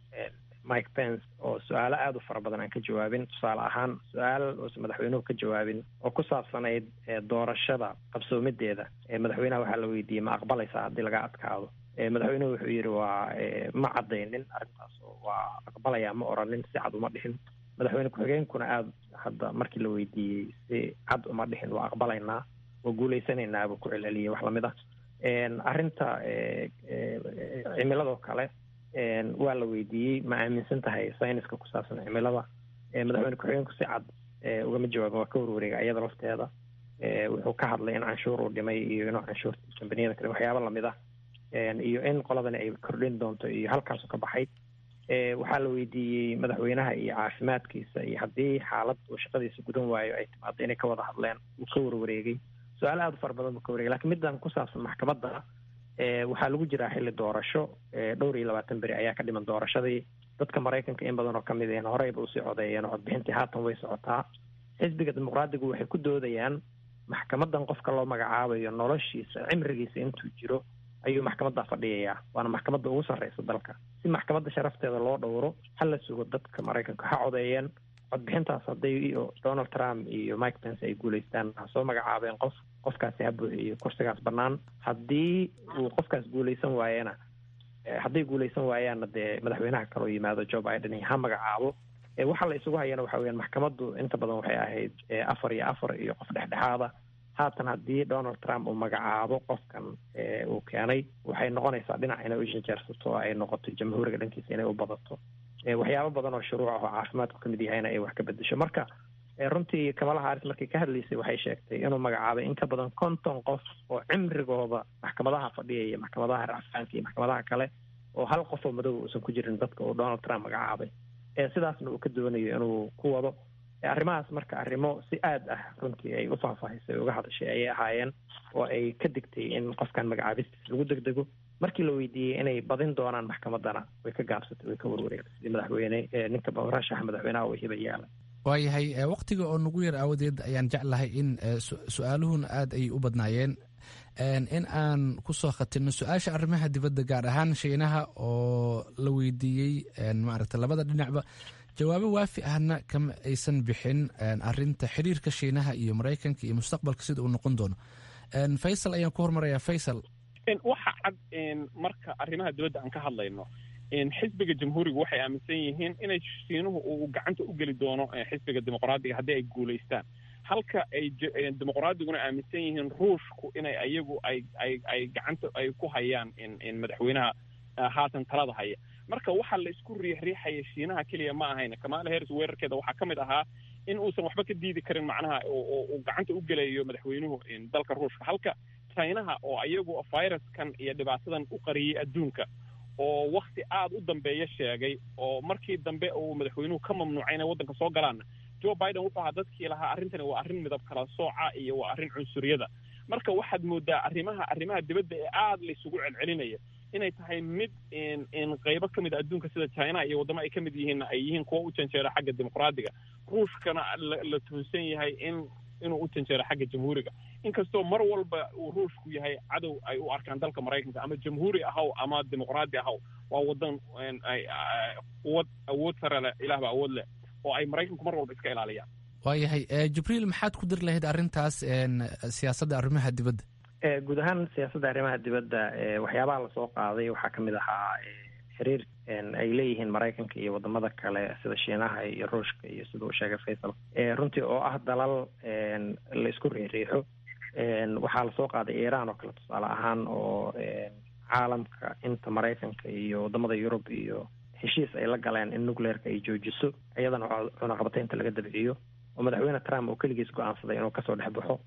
mike pence oo su-aalo aada u fara badan aan ka jawaabin tusaale ahaan su-aal uusan madaxweynuhu ka jawaabin oo ku saabsanayd doorashada qabsoomideeda madaxweynaha waxaa la weydiiyey ma aqbalaysaa haddii laga adkaado madaxweynuhu wuxuu yidhi waa ma caddaynin arrintaas oo waa aqbalaya ma oranin si cad uma dhihin madaxweyne ku-xigeenkuna aada hadda markii la weydiiyey si cad uma dhihin waa aqbalaynaa waa guulaysanaynaa buu ku celceliyey wax lamid ah arrinta cimiladoo kale waa la weydiiyey ma aaminsan tahay sayniska ku saabsan cimilada madaxweyne ku-xigeenku si cad ugama jawaabin waa ka warwareega iyada lafteeda wuxuu ka hadlay in canshuur uu dhimay iyo inuu canshuurta kambaniyada kale waxyaaba lamid ah iyo in qoladani ay kordhin doonto iyo halkaasu ka baxay waxaa la weydiiyey madaxweynaha iyo caafimaadkiisa iyo haddii xaalad uu shaqadiisa gudan waayo ay timaado inay ka wada hadleen uu ka warwareegay su-aal aada u fara badan buu ka wareegay lakiin middan ku saabsan maxkamadda waxaa lagu jiraa xilli doorasho dhowr iyo labaatan beri ayaa ka dhiman doorashadii dadka maraykanka in badan oo ka mid ahn horeyba usii codeeyeen oo codbixintii haatan way socotaa xisbiga dimuqraadigu waxay ku doodayaan maxkamadan qofka loo magacaabayo noloshiisa cimrigiisa intuu jiro ayuu maxkamadda fadhiyayaa waana maxkamadda ugu sarreysa dalka si maxkamadda sharafteeda loo dhowro ha la sugo dadka maraykanka ha codeeyeen codbixintaas hadday donald trump iyo mike pence ay guulaystaan ha soo magacaabeen qof qofkaasi ha buuxiyo kursigaas bannaan haddii uu qofkaas guulaysan waayena hadday guulaysan waayaanna dee madaxweynaha kaloo yimaado joe biden ha magacaabo waxa la isugu hayana waxa weyaan maxkamaddu inta badan waxay ahayd afar iyo afar iyo qof dhexdhexaada haatan haddii donald trump uu magacaabo qofkan uu keenay waxay noqonaysaa dhinac inay u janjeersato oo ay noqoto jamhuuriga dhankiisa inay u badato waxyaabo badan oo shuruuc ah oo caafimaadku kamid yahayna ay wax ka bedesho marka runtii kamala haris markay ka hadlaysay waxay sheegtay inuu magacaabay in ka badan konton qof oo cimrigooda maxkamadaha fadhiyaya maxkamadaha racfaanka iyo maxkamadaha kale oo hal qof oo madow uusan ku jirin dadka uu donald trump magacaabay sidaasna uu ka doonayo inuu ku wado arrimahaas marka arrimo si aad ah runtii ay u faahfaahisay uga hadashay ayay ahaayeen oo ay ka digtay in qofkan magacaabistiis lagu degdego markii la weydiiyey inay badin doonaan maxkamadana way ka gaabsatay way ka warwareegtay sidii madaxweyne ninka rashaxa madaxweynaha uu hiba yaala waayahay waktiga oo nagu yar aawadeed ayaan jeclahay in su-aaluhuna aada ay u badnaayeen in aan kusoo khatirno su-aasha arrimaha dibadda gaar ahaan shiinaha oo la weydiiyey maaragta labada dhinacba jawaabo waafi ahna kama aysan bixin arinta xiriirka shiinaha iyo maraykanka iyo mustaqbalka sida uu noqon doono faysal ayaan ku hormarayaa faysal waxa cad marka arrimaha dibadda aan ka hadlayno xisbiga jamhuuriga waxay aaminsan yihiin inay shiinuhu uu gacanta u geli doono xisbiga dimuqraadiga haddii ay guulaystaan halka ay dimuqraadiguna aaminsan yihiin ruushku inay ayagu ay ay ay gacanta ay ku hayaan madaxweynaha haatan talada haya marka waxa la isku riixriixaya shiinaha keliya ma ahayn kamaala harris weerarkeeda waxaa ka mid ahaa in uusan waxba ka diidi karin macnaha uu gacanta u gelayo madaxweynuhu dalka ruushka halka chinaha oo ayagu viruskan iyo dhibaatadan u qariyey adduunka oo wakti aada u dambeeya sheegay oo markii dambe uu madaxweynuhu ka mamnuucay inay waddanka soo galaanna joe biden wuxuu ahaa dadkii lahaa arrintani waa arrin midab kala sooca iyo waa arrin cunsuriyada marka waxaad moodaa arrimaha arrimaha dibadda ee aada laysugu celcelinaya inay tahay mid qaybo ka mid a adduunka sida china iyo waddamo ay ka mid yihiinna ay yihiin kuwa u janjeera xagga dimuqraadiga ruushkana la tuhunsan yahay in inuu u janjeero xagga jamhuuriga inkastoo mar walba uu ruushku yahay cadow ay u arkaan dalka maraykanka ama jamhuuri ahaw ama dimuqraadi ahaw waa wadan quwad awood sare leh ilaahba awood leh oo ay maraykanku mar walba iska ilaaliyaan waayahay jibriil maxaad ku dir lahayd arrintaas siyaasadda arrimaha dibadda guud ahaan siyaasadda arrimaha dibadda waxyaabaha lasoo qaaday waxaa ka mid ahaa xiriir ay leeyihiin maraykanka iyo wadamada kale sida shiinaha iyo ruushka iyo sida uu sheegay faysal runtii oo ah dalal la isku riixriixo waxaa lasoo qaaday iiraan oo kale tusaale ahaan oo caalamka inta maraykanka iyo wadamada yurub iyo heshiis ay la galeen in nucleerka ay joojiso iyadana cunaqabataynta laga dabciyo oo madaxweyne trump oo keligiis go-aansaday inuu kasoo dhex baxo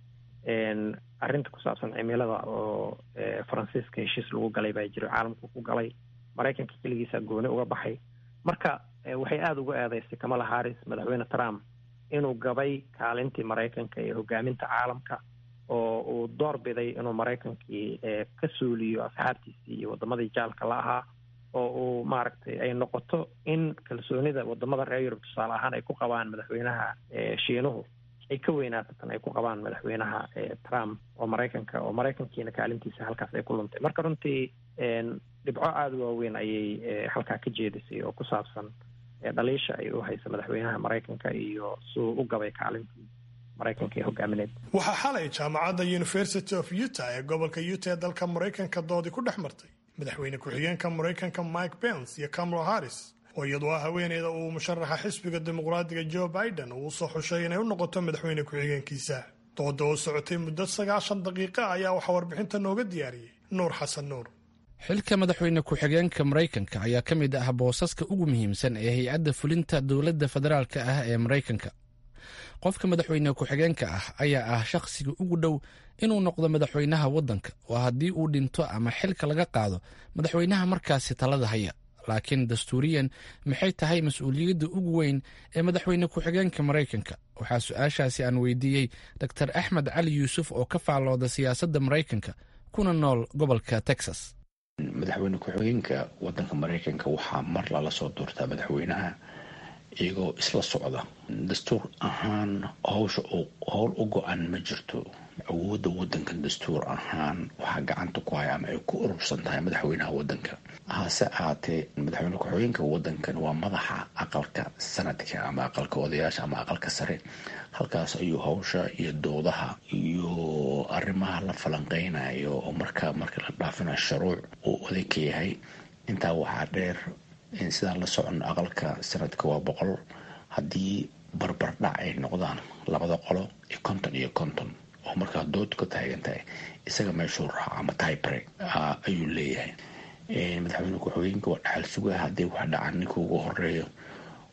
arrinta ku saabsan cimilada oo faransiiska heshiis lagu galay baa jiro caalamku ku galay maraykanka keligiisa gooni uga baxay marka waxay aada uga eedeysay kamala harris madaxweyne trump inuu gabay kaalintii maraykanka ee hogaaminta caalamka oo uu door biday inuu maraykankii ka suuliyo asxaabtiisii iyo wadamadii jaalka la ahaa oo uu maaragtay ay noqoto in kalsoonida wadamada reer yurub tusaale ahaan ay ku qabaan madaxweynaha shiinuhu ay ka weynaato tan ay ku qabaan madaxweynaha trump oo maraykanka oo maraykankiina kaalintiisa halkaas ay ku luntay marka runtii dhibco aada u waaweyn ayay halkaa ka jeedisay oo ku saabsan dhaliisha ay u haysa madaxweynaha maraykanka iyo suu u gabay kaalintii maraykanka ee hogaamineed waxaa xalay jaamacadda university of utah ee gobolka utah ee dalka maraykanka doodii ku dhex martay madaxweyne ku-xigeenka maraykanka mike pence iyo kamala harris oo iyadu ah haweeneyda uu musharaxa xisbiga dimuqraadiga joe biden uu usoo xushay inay u noqoto madaxweyne ku-xigeenkiisa dooda oo socotay muddo sagaashan daqiiqa ayaa waxaa warbixinta nooga diyaariyey nuur xasan nuur xilka madaxweyne ku-xigeenka maraykanka ayaa ka mid ah boosaska ugu muhiimsan ee hay-adda fulinta dowladda federaalka ah ee maraykanka qofka madaxweyne ku-xigeenka ah ayaa ah shakhsiga ugu dhow inuu noqdo madaxweynaha waddanka oo haddii uu dhinto ama xilka laga qaado madaxweynaha markaasi talada haya laakiin dastuuriyan maxay tahay mas-uuliyadda ugu weyn ee madaxweyne ku-xigeenka maraykanka waxaa su-aashaasi aan weydiiyey dor axmed cali yuusuf oo ka faallooda siyaasadda maraykanka kuna nool gobolka texas madaxweyne ku-xigeenka wadanka maraykanka waxaa mar lala soo doortaa madaxweynaha iyagoo isla socda dastuur ahaan howsha howl u go-an ma jirto awoodda wadanka dastuur ahaan waxaa gacanta ku haya ama ay ku urursan tahay madaxweynaha wadanka hase ahaatee madaxweyne ku-xigeenka wadankan waa madaxa aqalka sanadka ama aqalka odayaasha ama aqalka sare halkaas ayuu howsha iyo doodaha iyo arrimaha la falanqeynayo oo marka marka la dhaafinayo shuruuc uu oday ka yahay intaa waxaa dheer in sidaan la socono aqalka sanadka waa boqol haddii barbardhac ay noqdaan labada qolo iyo konton iyo konton oo markaa dood ka taagan tahay isaga meeshuu raaco ama tybre ayuu leeyahay madaxweyne ku-xigeenka waa dhaxal sugaha haddii wax dhacan ninka ugu horeeyo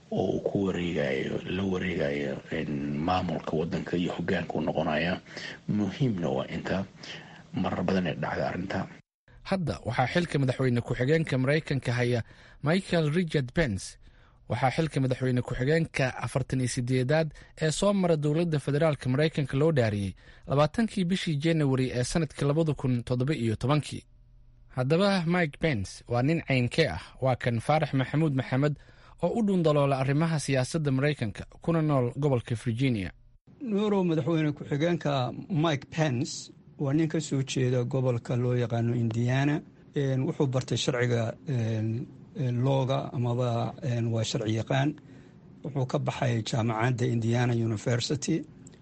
oo uu ku wareegayo la wareegayo maamulka wadanka iyo hogaanka u noqonaya muhiimna waa inta marar badan ee dhacda arrinta hadda waxaa xilka madaxweyne ku-xigeenka maraykanka haya michael richard pence waxaa xilka madaxweyne ku-xigeenka afartan iyo sideedaad ee soo mara dowladda federaalk maraykanka loo dhaariyey labaatankii bishii januari ee sanadkii labada kun toddoba iyo tobankii haddaba mike pence waa nin caynkee ah waa kan faarax maxamuud maxamed oo u dhundaloola arrimaha siyaasadda maraykanka kuna nool gobolka virginia nuurow madaxweyne ku-xigeenka mike pence waa nin ka soo jeeda gobolka loo yaqaano indiana wuxuu bartay sharciga looga amaba waa sharci yaqaan wuxuu ka baxay jaamacadda indiana university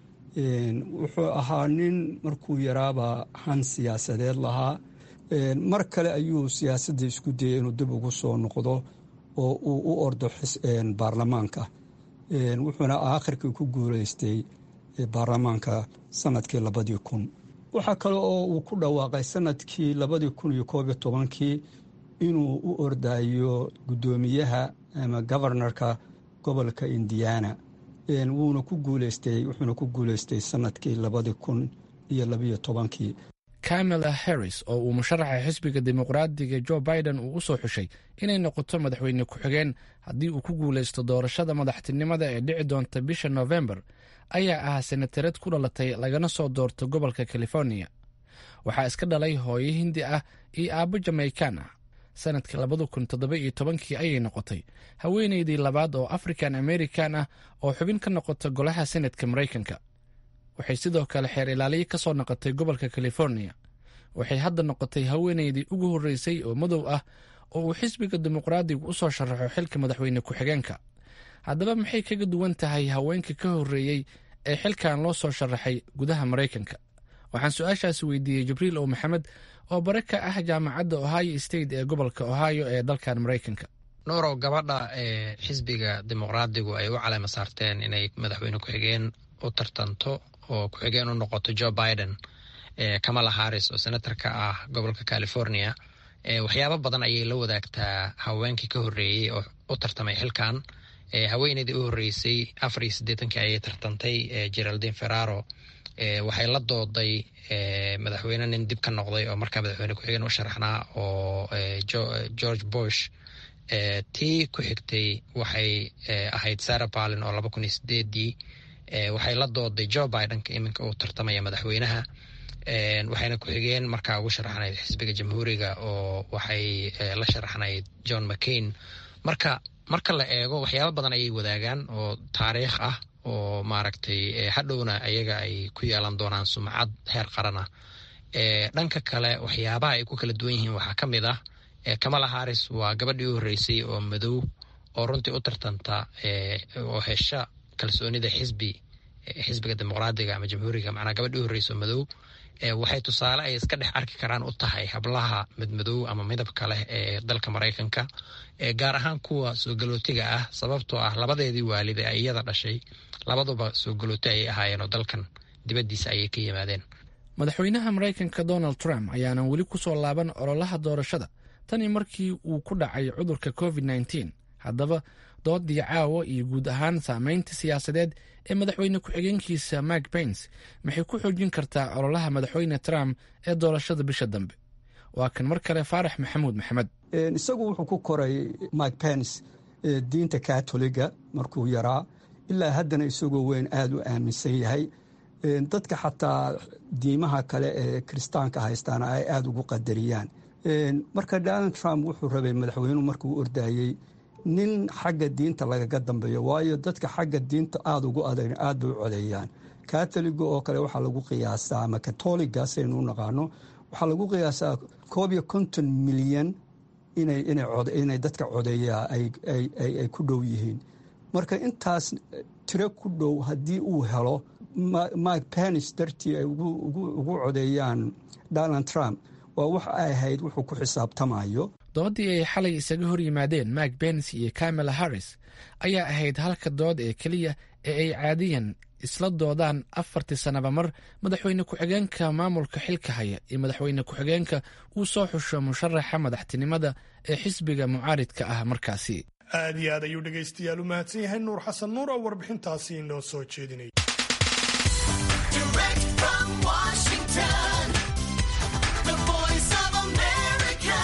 wuxuu ahaa nin markuu yaraaba han siyaasadeed lahaa mar kale ayuu siyaasadda isku dayay inuu dib ugu soo noqdo oo uu u ordo baarlamaanka wuxuuna aakhirkii ku guuleystay baarlamaanka sanadkii labadii kun waxaa kale oo uu ku dhawaaqay sanadkii labadii kun iyo koob iyo tobankii inuu u ordayo guddoomiyaha ama governorka gobolka indiana wuuna ku guuleystay wuxuuna ku guuleystay sanadkii labadii kun iyo labiyo tobankii kamala harris oo uu musharaxa xisbiga dimuqraadiga jo biden uu u soo xushay inay noqoto madaxweyne ku-xigeen haddii uu ku guulaysto doorashada madaxtinimada ee dhici doonta bisha novembar ayaa ah senatarad ku dhalatay lagana soo doorto gobolka california waxaa iska dhalay hooyo hindi ah iyo aabbo jamaikan ah sanadkii labada kun toddoba iyo tobankii ayay noqotay haweeneydii labaad oo african american ah oo xubin ka noqota golaha senatka maraykanka waxay sidoo kale xeer ilaaliye ka soo noqotay gobolka california waxay hadda noqotay haweeneydii ugu horreysay oo madow ah oo uu xisbiga dimuqraadigu u soo sharaxo xilka madaxweyne ku-xigeenka haddaba maxay kaga duwan tahay haweenka ka horreeyey ee xilkan loo soo sharaxay gudaha maraykanka waxaan su-aashaasi weydiiyey jibriil ow maxamed oo bare ka ah jaamacadda ohio state ee gobolka ohio ee dalkan maraykanka nuurow gabadha ee xisbiga dimuqraadigu ay u caleema saarteen inay madaxweyne ku-xigeen u tartanto oo ku-xigeen u noqoto jo biden kamala harris oo senator ka ah gobolka california waxyaabo badan ayay la wadaagtaa haweenkii ka horreeyey oo u tartamay xilkan haweeneydii u horreysay afar iyo siddeetankii ayay tartantay geraldine ferraro waxay la dooday madaxweyne nin dib ka noqday oo markaa madaxweyne ku-xigeen u sharaxnaa oo george bush tii ku xigtay waxay ahayd sarah palin oo laba kun iyo sideedii waxay la dooday jo bidenka iminka uu tartamaya madaxweynaha waxayna ku-xigeen markaa ugu sharaxnayd xisbiga jamhuuriga oo waxay la sharaxnayd john mccain marka marka la eego waxyaaba badan ayay wadaagaan oo taariikh ah oo maaragtay hadhowna ayaga ay ku yeelan doonaan sumcad heer qaran ah dhanka kale waxyaabaha ay ku kala duwan yihiin waxaa ka mid ah kamala harris waa gabadhii u horreysay oo madow oo runtii u tartanta oo hesha kalsoonida xisbi xisbiga dimuqraadiga ama jamhuuriga macnaa gabadhii u horreysay oo madow waxay tusaale ay iska dhex arki karaan u tahay hablaha madmadow ama midabka leh ee dalka maraykanka gaar ahaan kuwa soo galootiga ah sababtoo ah labadeedii waalid ee iyada dhashay labaduba soo galooti ayay ahaayeen oo dalkan dibaddiisa ayay ka yimaadeen madaxweynaha maraykanka donald trump ayaanan weli ku soo laaban ololaha doorashada tanii markii uu ku dhacay cudurka covid nteen haddaba doodii caawa iyo guud ahaan saameynta siyaasadeed ee madaxweyne ku-xigeenkiisa mike pence maxay ku xoojin kartaa ololaha madaxweyne trump ee doorashada bisha dambe waa kan mar kale faarax maxamuud maxamed isagu wuxuu ku koray mike pence diinta katoliga markuu yaraa ilaa haddana isagoo weyn aada u aaminsan yahay dadka xataa diimaha kale ee kiristaanka haystaana ay aada ugu qadariyaan marka donald trump wuxuu rabay madaxweynuhu markuu ordayey nin xagga diinta lagaga dambeeyo waayo dadka xagga diinta aada ugu adag aad bay u codeeyaan katoliga oo kale waxaa lagu qiyaasaa ama katoliga saynu u naqaano waxaa lagu qiyaasaa koob iyo konton milyan inay dadka codeeyaa ay ku dhow yihiin marka intaas tiro ku dhow haddii uu helo mike penis dartii ay ugu codeeyaan donald trump waa wax ay ahayd wuxuu ku xisaabtamayo doodii ay xalay isaga hor yimaadeen mike pence iyo kamala harris ayaa ahayd halka dood ee keliya ee ay caadiyan isla doodaan afartii sannaba mar madaxweyne ku-xigeenka maamulka xilka haya iyo madaxweyne ku-xigeenka uu soo xusho musharaxa madaxtinimada ee xisbiga mucaaridka ah markaasi aad iyo aad ayuu dhegaystayaal u mahadsan yahay nuur xasan nuur oo warbixintaasi inoo soo jeedinay Direct from Washington, the voice of America,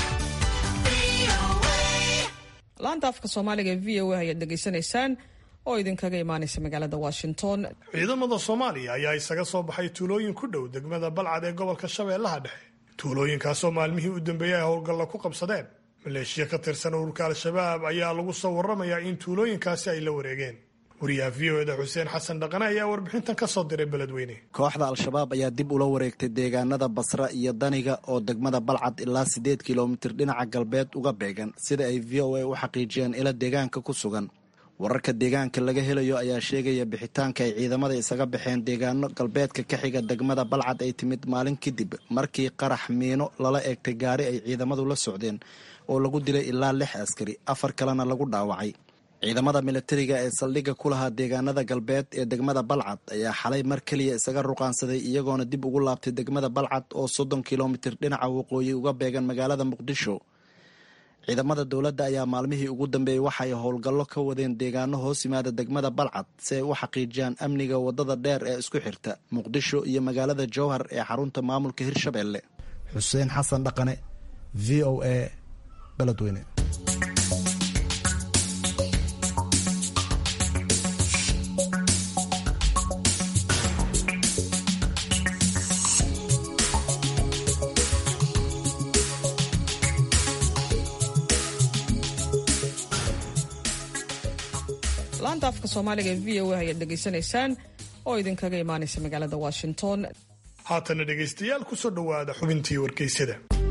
VOA. laanta afka soomaaliga ee v o a ayaad dhegaysanaysaan oo idinkaga imaanaysa magaalada washington ciidamada soomaaliya ayaa isaga soo baxay tuulooyin ku dhow degmada balcad ee gobolka shabeellaha dhexe tuulooyinkaasoo maalmihii u dambeeyey ay howlgalla ku qabsadeen maleeshiya ka tirsan ururka al-shabaab ayaa lagu soo waramayaa in tuulooyinkaasi ay la wareegeen wariyaha v o eda xuseen xasan dhaqane ayaa warbixintan ka soo diray beledweyne kooxda al-shabaab ayaa dib ula wareegtay deegaanada basra iyo daniga oo degmada balcad ilaa siddeed kilomitir dhinaca galbeed uga beegan sida ay v o a u xaqiijiyeen ila deegaanka ku sugan wararka deegaanka laga helayo ayaa sheegaya bixitaanka ay ciidamada isaga baxeen deegaano galbeedka ka xiga degmada balcad ay timid maalin kadib markii qarax miino lala eegtay gaari ay ciidamadu la socdeen oo lagu dilay ilaa lix askari afar kalena lagu dhaawacay ciidamada milatariga ee saldhigga ku lahaa deegaanada galbeed ee degmada balcad ayaa xalay mar keliya isaga ruqaansaday iyagoona dib ugu laabtay degmada balcad oo soddon kilomitir dhinaca waqooyi uga beegan magaalada muqdisho ciidamada dowladda ayaa maalmihii ugu dambeeyey waxay howlgallo ka wadeen deegaano hoos yimaada degmada balcad si ay u xaqiijiyaan amniga wadada dheer ee isku xirta muqdisho iyo magaalada jowhar ee xarunta maamulka hirshabelle xuseen xasan dhaqane v o a beledweyne laanta afka soomaaliga ee v o a ayaad dhegaysanaysaan oo idinkaga imaanaysa magaalada washington haatana dhegaystayaal kusoo dhowaada xubintii wargeysyada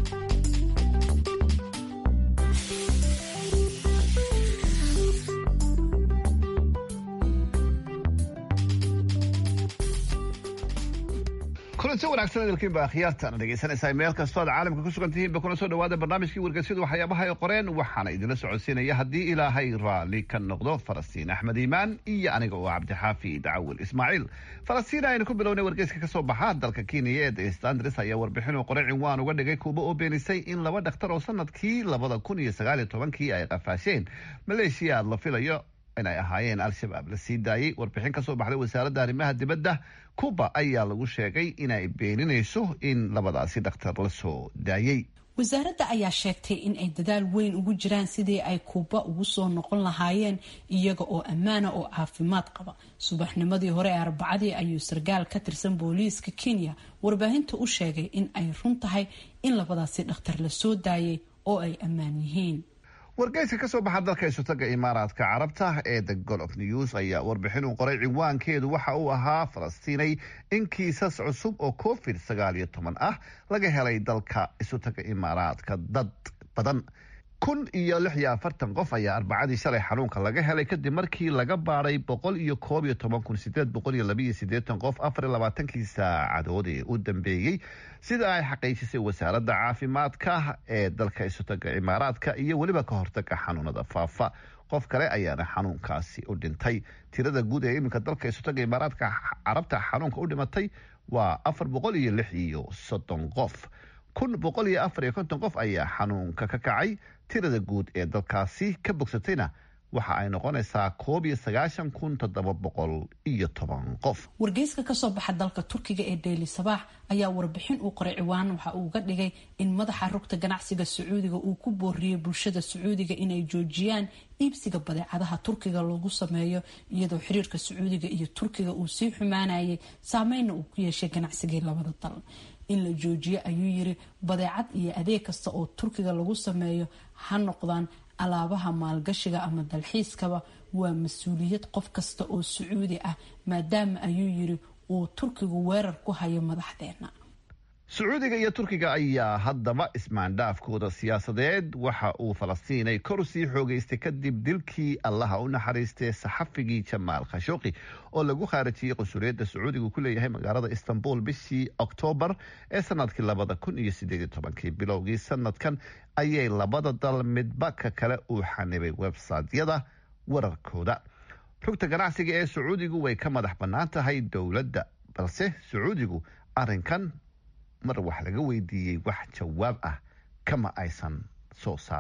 kulanti wanaagsan hadalkiin baa khiyaartan dhegaysanaysaa meel kastoo aad caalamka ku sugan tihiinba kuna soo dhawaada barnaamijkii wargeysyadu waxyaabaha ay qoreen waxaana idinla socodsiinaya haddii ilaahay raalli ka noqdo falastiin axmed iimaan iyo aniga oo cabdixaafi dacawil ismaaciil falastiin aynu ku bilownay wargeyska kasoo baxa dalka kenya ee the standards ayaa warbixin uu qoray cinwaan uga dhigay kuuba oo beenisay in laba dhakhtar oo sanadkii labada kun iyo sagaal iyo tobankii ay qafaasheen maleeshiya aad la filayo inay ahaayeen al-shabaab la sii daayey warbixin ka soo baxday wasaaradda arrimaha dibadda kuba ayaa lagu sheegay inay beeninayso in labadaasi dhakhtar la soo daayey wasaaradda ayaa sheegtay in ay dadaal weyn ugu jiraan sidii ay kuuba ugu soo noqon lahaayeen iyaga oo ammaana oo caafimaad qaba subaxnimadii hore ee arbacadii ayuu sarkaal ka tirsan booliiska kenya warbaahinta u sheegay in ay run tahay in labadaasi dhakhtar la soo daayay oo ay ammaan yihiin wargeyska kasoo baxa dalka isutaga imaaraadka carabta ee the golof news ayaa warbixin uu qoray cinwaankeedu waxa uu ahaa falastiinay in kiisas cusub oo covid sagaal iyo toban ah laga helay dalka isutaga imaaraadka dad badan kun iyo lix iyo afartan qof ayaa arbacadii shalay xanuunka laga helay kadib markii laga baaday boqol iyo koob iyo toban kun sideed boqol iyo labaiyo sideetan qof afar iyo labaatankii saacadood ee u dambeeyey sida ay xaqiijisay wasaaradda caafimaadka ee dalka isutaga imaaraadka iyo weliba ka hortaga xanuunada faafa qof kale ayaana xanuunkaasi u dhintay tirada guud ee iminka dalka isutaga imaaraadka carabta xanuunka u dhimatay waa afar boqol iyo lix iyo soddon qof kun boqol iyo afar iyo konton qof ayaa xanuunka ka kacay tirada guud ee dalkaasi ka bogsatayna waxa ay noqonaysaa koob iyo sagaashan kun toddoba boqol iyo toban qof wargeyska kasoo baxa dalka turkiga ee daily sabaax ayaa warbixin uu qoray ciwaan waxa uu ga dhigay in madaxa rugta ganacsiga sacuudiga uu ku booriyey bulshada sacuudiga inay joojiyaan iibsiga badeecadaha turkiga loogu sameeyo iyadoo xiriirka sacuudiga iyo turkiga uu sii xumaanayay saameyna uu ku yeeshay ganacsigii labada dal in la joojiyo ayuu yiri badeecad iyo adeeg kasta oo turkiga lagu sameeyo ha noqdaan alaabaha maalgashiga ama dalxiiskaba waa mas-uuliyad qof kasta oo sacuudi ah maadaama ayuu yiri uu turkigu weerar ku hayo madaxdeena sacuudiga iyo turkiga ayaa haddaba ismaandhaafkooda siyaasadeed waxa uu falastiinay kor sii xoogeystay kadib dilkii allaha u naxariistay saxafigii jamaal khashooqi oo lagu khaarijiyey qunsuliyadda sacuudiga ku leeyahay magaalada istanbul bishii oktoobar ee sanadkii labada kun iyo sideed iyo tobankii bilowgii sanadkan ayay labada dal midba ka kale uu xanibay websaytyada wararkooda rugta ganacsiga ee sacuudigu way ka madax bannaan tahay dowladda balse sacuudigu arrinkan mar wax laga weydiiyey wax jawaab ah kama aysan soo saarin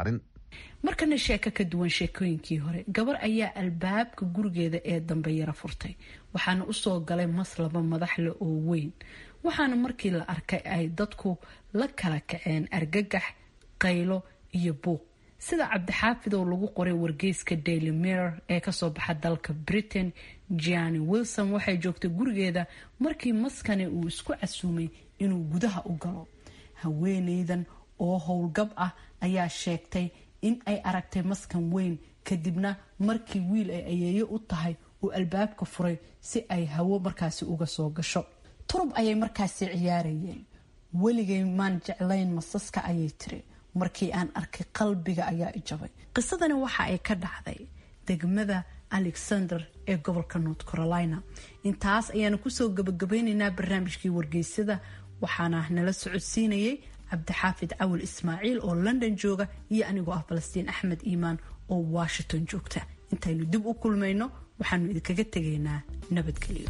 markana sheeko ka duwan sheekooyinkii hore gabar ayaa albaabka gurigeeda ee dambe yara furtay waxaana usoo galay mas laba madaxle oo weyn waxaana markii la arkay ay dadku la kala kaceen argagax qaylo iyo buuq sida cabdixaafidow lagu qoray wargeyska daily mirror ee kasoo baxa dalka britain gianni wilson waxay joogtay gurigeeda markii maskani uu isku casuumay inuu gudaha u galo haweeneydan oo howlgab ah ayaa sheegtay in ay aragtay maskan weyn kadibna markii wiil ay ayeeyo u tahay uu albaabka furay si ay hawo markaasi uga soo gasho turub ayay markaasi ciyaarayeen weligay maan jeclayn masaska ayay tiri markii aan arkay qalbiga ayaa ijabay qisadani waxa ay ka dhacday degmada alexander ee gobolka north carolina intaas ayaanu kusoo gabagabeyneynaa barnaamijkii wargeysada waxaana nala socodsiinayay cabdixaafid cawil ismaaciil oo london jooga iyo anigoo ah falastiin axmed iimaan oo washington joogta intaynu dib u kulmayno waxaanu idinkaga tegaynaa nabadgelyo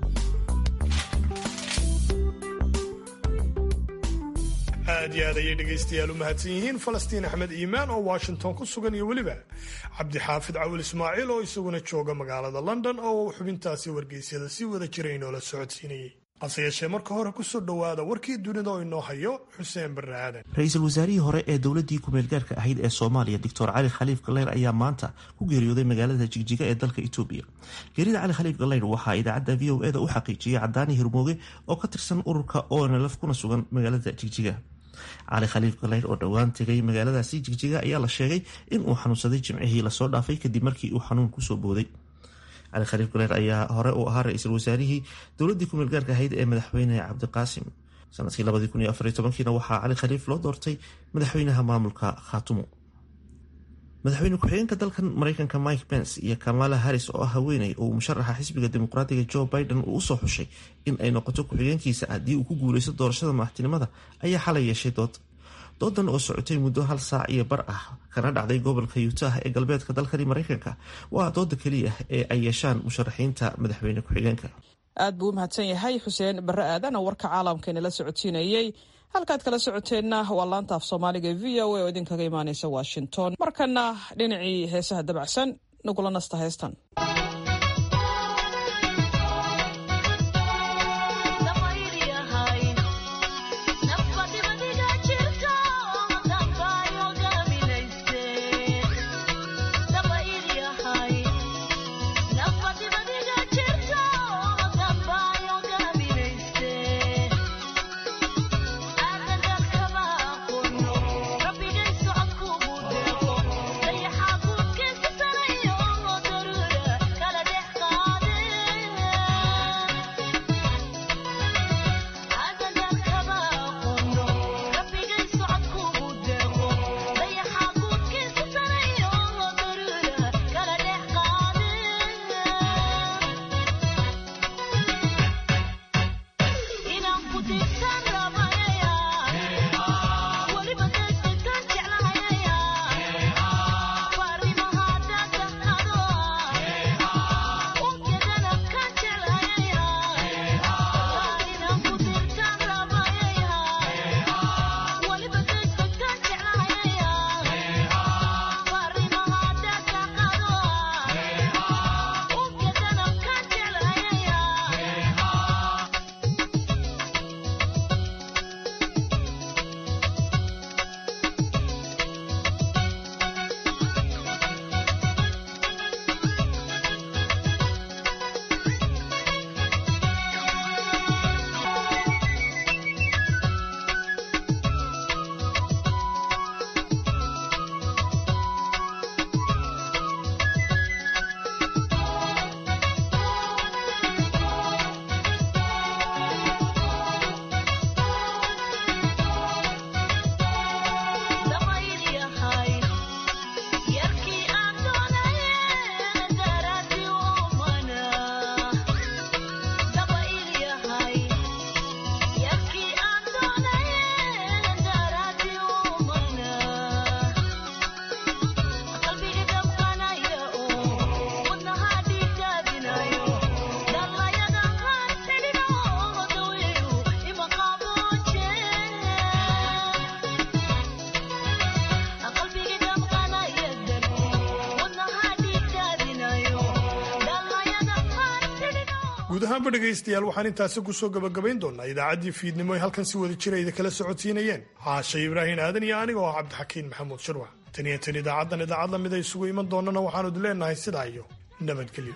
aad iyo aad ayay dhegaystayaal u mahadsan yihiin falastiin axmed iimaan oo washington ku sugan iyo weliba cabdixaafid cawil ismaaciil oo isaguna jooga magaalada london oo xubintaasi wargeysyada si wada jira inoola socodsiinayay hase yeeshee marka hore kusoo dhowaada warkii dunida oo inoo hayo xuseen barre aadan ra-iisul wasaarihii hore ee dowladii ku-meelgaarka ahayd ee soomaaliya doctor cali khaliif galeyr ayaa maanta ku geeriyooday magaalada jigjiga ee dalka etoobiya geerida cali khaliif galeyr waxaa idaacadda v o eda u xaqiijiyey cadaani hirmooge oo ka tirsan ururka onlf kuna sugan magaalada jigjiga cali khaliif galeyr oo dhowaan tegay magaaladaasi jigjiga ayaa la sheegay in uu xanuunsaday jimcihii lasoo dhaafay kadib markii uu xanuun kusoo booday cali khaliif galeyr ayaa hore u ahaa ra-iisul wasaarihii dowladii ku meelgaarka ahayd ee madaxweyne cabdiqaasim sanadkii kiina waxaa cali khaliif loo doortay madaxweynaha maamulka khaatumo madaxweyne ku-xigeenka dalkan mareykanka mike pence iyo kamala harris oo ah haweeney oo uu musharaxa xisbiga dimuqraatiga joe biden uu usoo xushay in ay noqoto ku-xigeenkiisa haddii uu ku guuleysto doorashada madaxtinimada ayaa xalay yeeshay dood doodan oo socotay muddo hal saac iyo bar ah kana dhacday gobolka utah ee galbeedka dalkani mareykanka waa dooda keliya ee ay yeeshaan musharaxiinta madaxweyne ku-xigeenka aad buu u mahadsan yahay xuseen barre aadan oo warka caalamkeena la socodsiinayey halkaad kala socoteenna waa laanta af soomaaliga e v o a oo idinkaga imaaneysa washington markana dhinacii heesaha dabacsan nagula nasta heestan Rabbiga socodku buudeeqo dayaxa guudkiisa sanayo guud ahaanba dhegaystayaal waxaan intaasi kusoo gabagabayn doonaa idaacaddii fiidnimo ay halkan si wada jira idin kala socodsiinayeen caashe ibraahin aadan iyo aniga oo cabdixakiin maxamuud shirwax tan iyo tan idaacaddan idaacad lamid ay isugu iman doonana waxaanu idin leenahay sidaa iyo nabadgelyo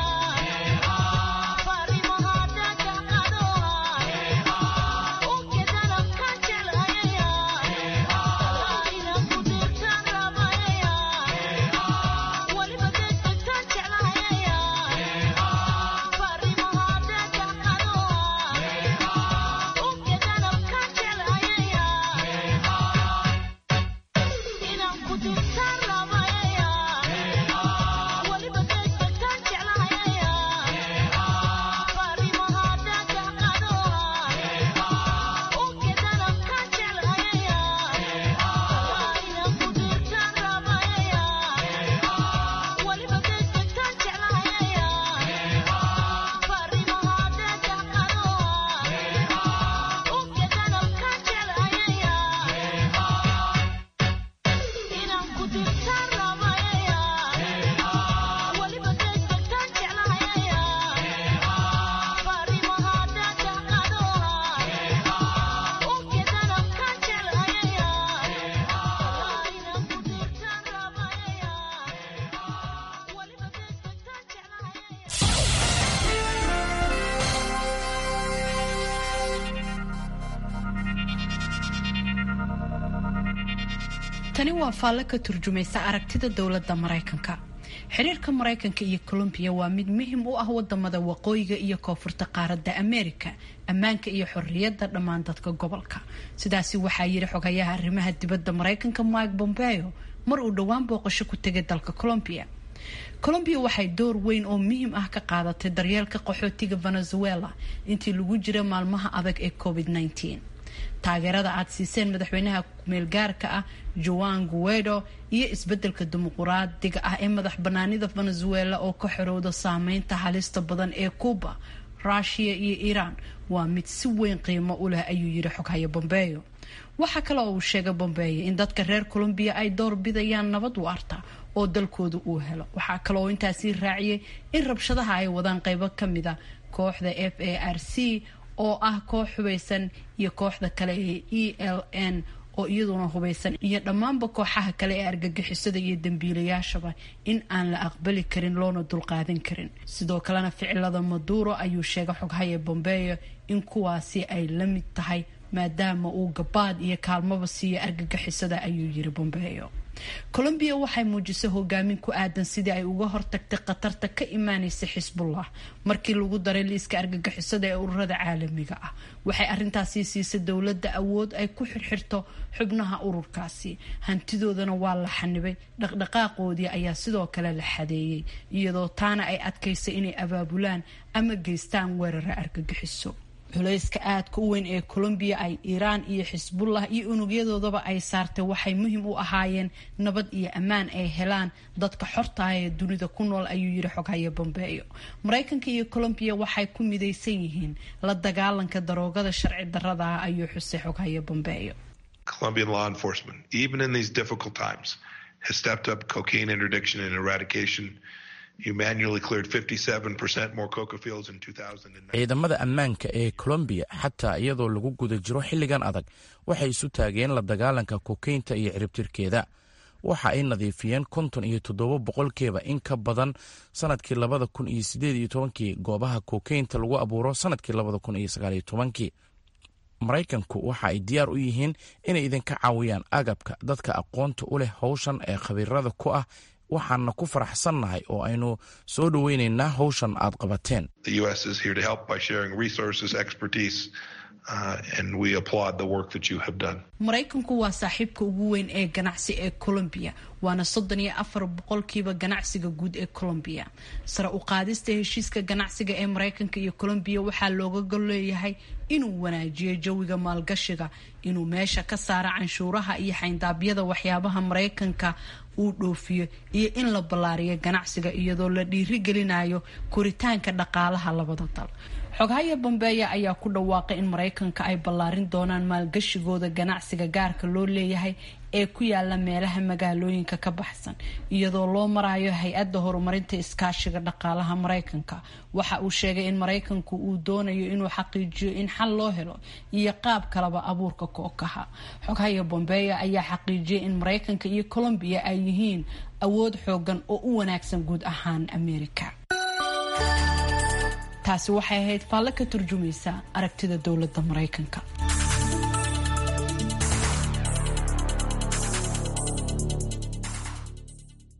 tani waa faalle ka turjumaysa aragtida dowladda maraykanka xiriirka maraykanka iyo colombiya waa mid muhim u ah wadamada waqooyiga iyo koonfurta qaaradda ameerika ammaanka iyo xorriyadda dhammaan dadka gobolka sidaasi waxaa yidhi xogayaha arrimaha dibadda maraykanka mike bombeo mar uu dhowaan booqasho ku tegay dalka colombiya colombiya waxay door weyn oo muhiim ah ka qaadatay daryeelka qaxootiga venezuela intii lagu jira maalmaha adag ee covid -19 taageerada aad siiseen madaxweynaha kumeelgaarka ah joan guedo iyo isbedelka dimuquraadiga ah ee madax banaanida venezuela oo ka xorowda saameynta halista badan ee cuba rushia iyo iiraan waa mid si weyn qiimo u leh ayuu yidhi xoghayo bombeyo waxaa kale oo uu sheegay bombeyo in dadka reer colombiya ay door bidayaan nabad waarta oo dalkooda uu helo waxaa kale oo intaasii raaciyay in rabshadaha ay wadaan qeybo kamida kooxda f a r c oo ah koox hubeysan iyo kooxda kale ee e l n oo iyaduna hubeysan iyo dhammaanba kooxaha kale ee argagixisada iyo dambiilayaashaba in aan la aqbali karin loona dulqaadan karin sidoo kalena ficilada maduro ayuu sheegay xoghaya bombeyo in kuwaasi ay la mid tahay maadaama uu gabaad iyo kaalmaba siiyo argagixisada ayuu yiri bombeyo colombiya waxay muujisay hogaamin ku aadan sidii ay uga hortagtay khatarta ka imaaneysa xisbullah markii lagu daray liiska argagixisada ee ururada caalamiga ah waxay arintaasi siisay dowladda awood ay ku xirxirto xubnaha ururkaasi hantidoodana waa la xanibay dhaqdhaqaaqoodii ayaa sidoo kale la xadeeyey iyadoo taana ay adkaysay inay abaabulaan ama geystaan weerara argagixiso culayska aadka u weyn ee colombiya ay iiraan iyo xisbullah iyo unugyadoodaba ay saartay waxay muhiim u ahaayeen nabad iyo ammaan ay helaan dadka xortaah ee dunida ku nool ayuu yiri xoghaye bombeyo maraykanka iyo colombiya waxay ku midaysan yihiin la dagaalanka daroogada sharci darada ah ayuu xusay xoghaye bombeyo Colombian law enforcement, even in these difficult times, has stepped up cocaine interdiction and eradication. You manually cleared 57% more coca fields in 2009. ciidamada ammaanka ee colombiya xataa iyadoo lagu guda jiro xilligan adag waxay isu taageen la dagaalanka kokaynta iyo ciribtirkeeda waxa ay nadiifiyeen konton iyo toddoba boqolkiiba in ka badan sanadkii labada kun iyo sideed iyo tobankii goobaha kokaynta lagu abuuro sanadkii labada kun iyo sagaal iyo tobankii maraykanku waxa ay diyaar u yihiin inay idinka caawiyaan agabka dadka aqoonta u leh howshan ee khabiirada ku ah waxaana ku faraxsannahay oo aynu soo dhoweynaynaa howshan aad qabateen The U.S. is here to help by sharing resources, expertise, uh, and we applaud the work that you have done. maraykanku waa saaxiibka ugu weyn ee ganacsi ee colombiya waana soddon iyo afar boqolkiiba ganacsiga guud ee colombiya sare u qaadista heshiiska ganacsiga ee maraykanka iyo colombiya waxaa looga gol leeyahay inuu wanaajiyo jawiga maalgashiga inuu meesha ka saaro canshuuraha iyo xayndaabyada waxyaabaha maraykanka uu dhoofiyo iyo in la ballaariyo ganacsiga iyadoo la dhiirigelinayo koritaanka dhaqaalaha labada dal xogahaya bambeeya ayaa ku dhawaaqay in maraykanka ay ballaarin doonaan maalgashigooda ganacsiga gaarka loo leeyahay ee ku yaala meelaha magaalooyinka ka baxsan iyadoo loo marayo hay-adda horumarinta iskaashiga dhaqaalaha maraykanka waxa uu sheegay in maraykanku uu doonayo inuu xaqiijiyo in xal loo helo iyo qaab kalaba abuurka kookaha xoghaya bombeya ayaa xaqiijiyay in maraykanka iyo colombiya ay yihiin awood xoogan oo u wanaagsan guud ahaan amerika taasi waxay ahayd faalle ka turjumaysa aragtida dowladda maraykanka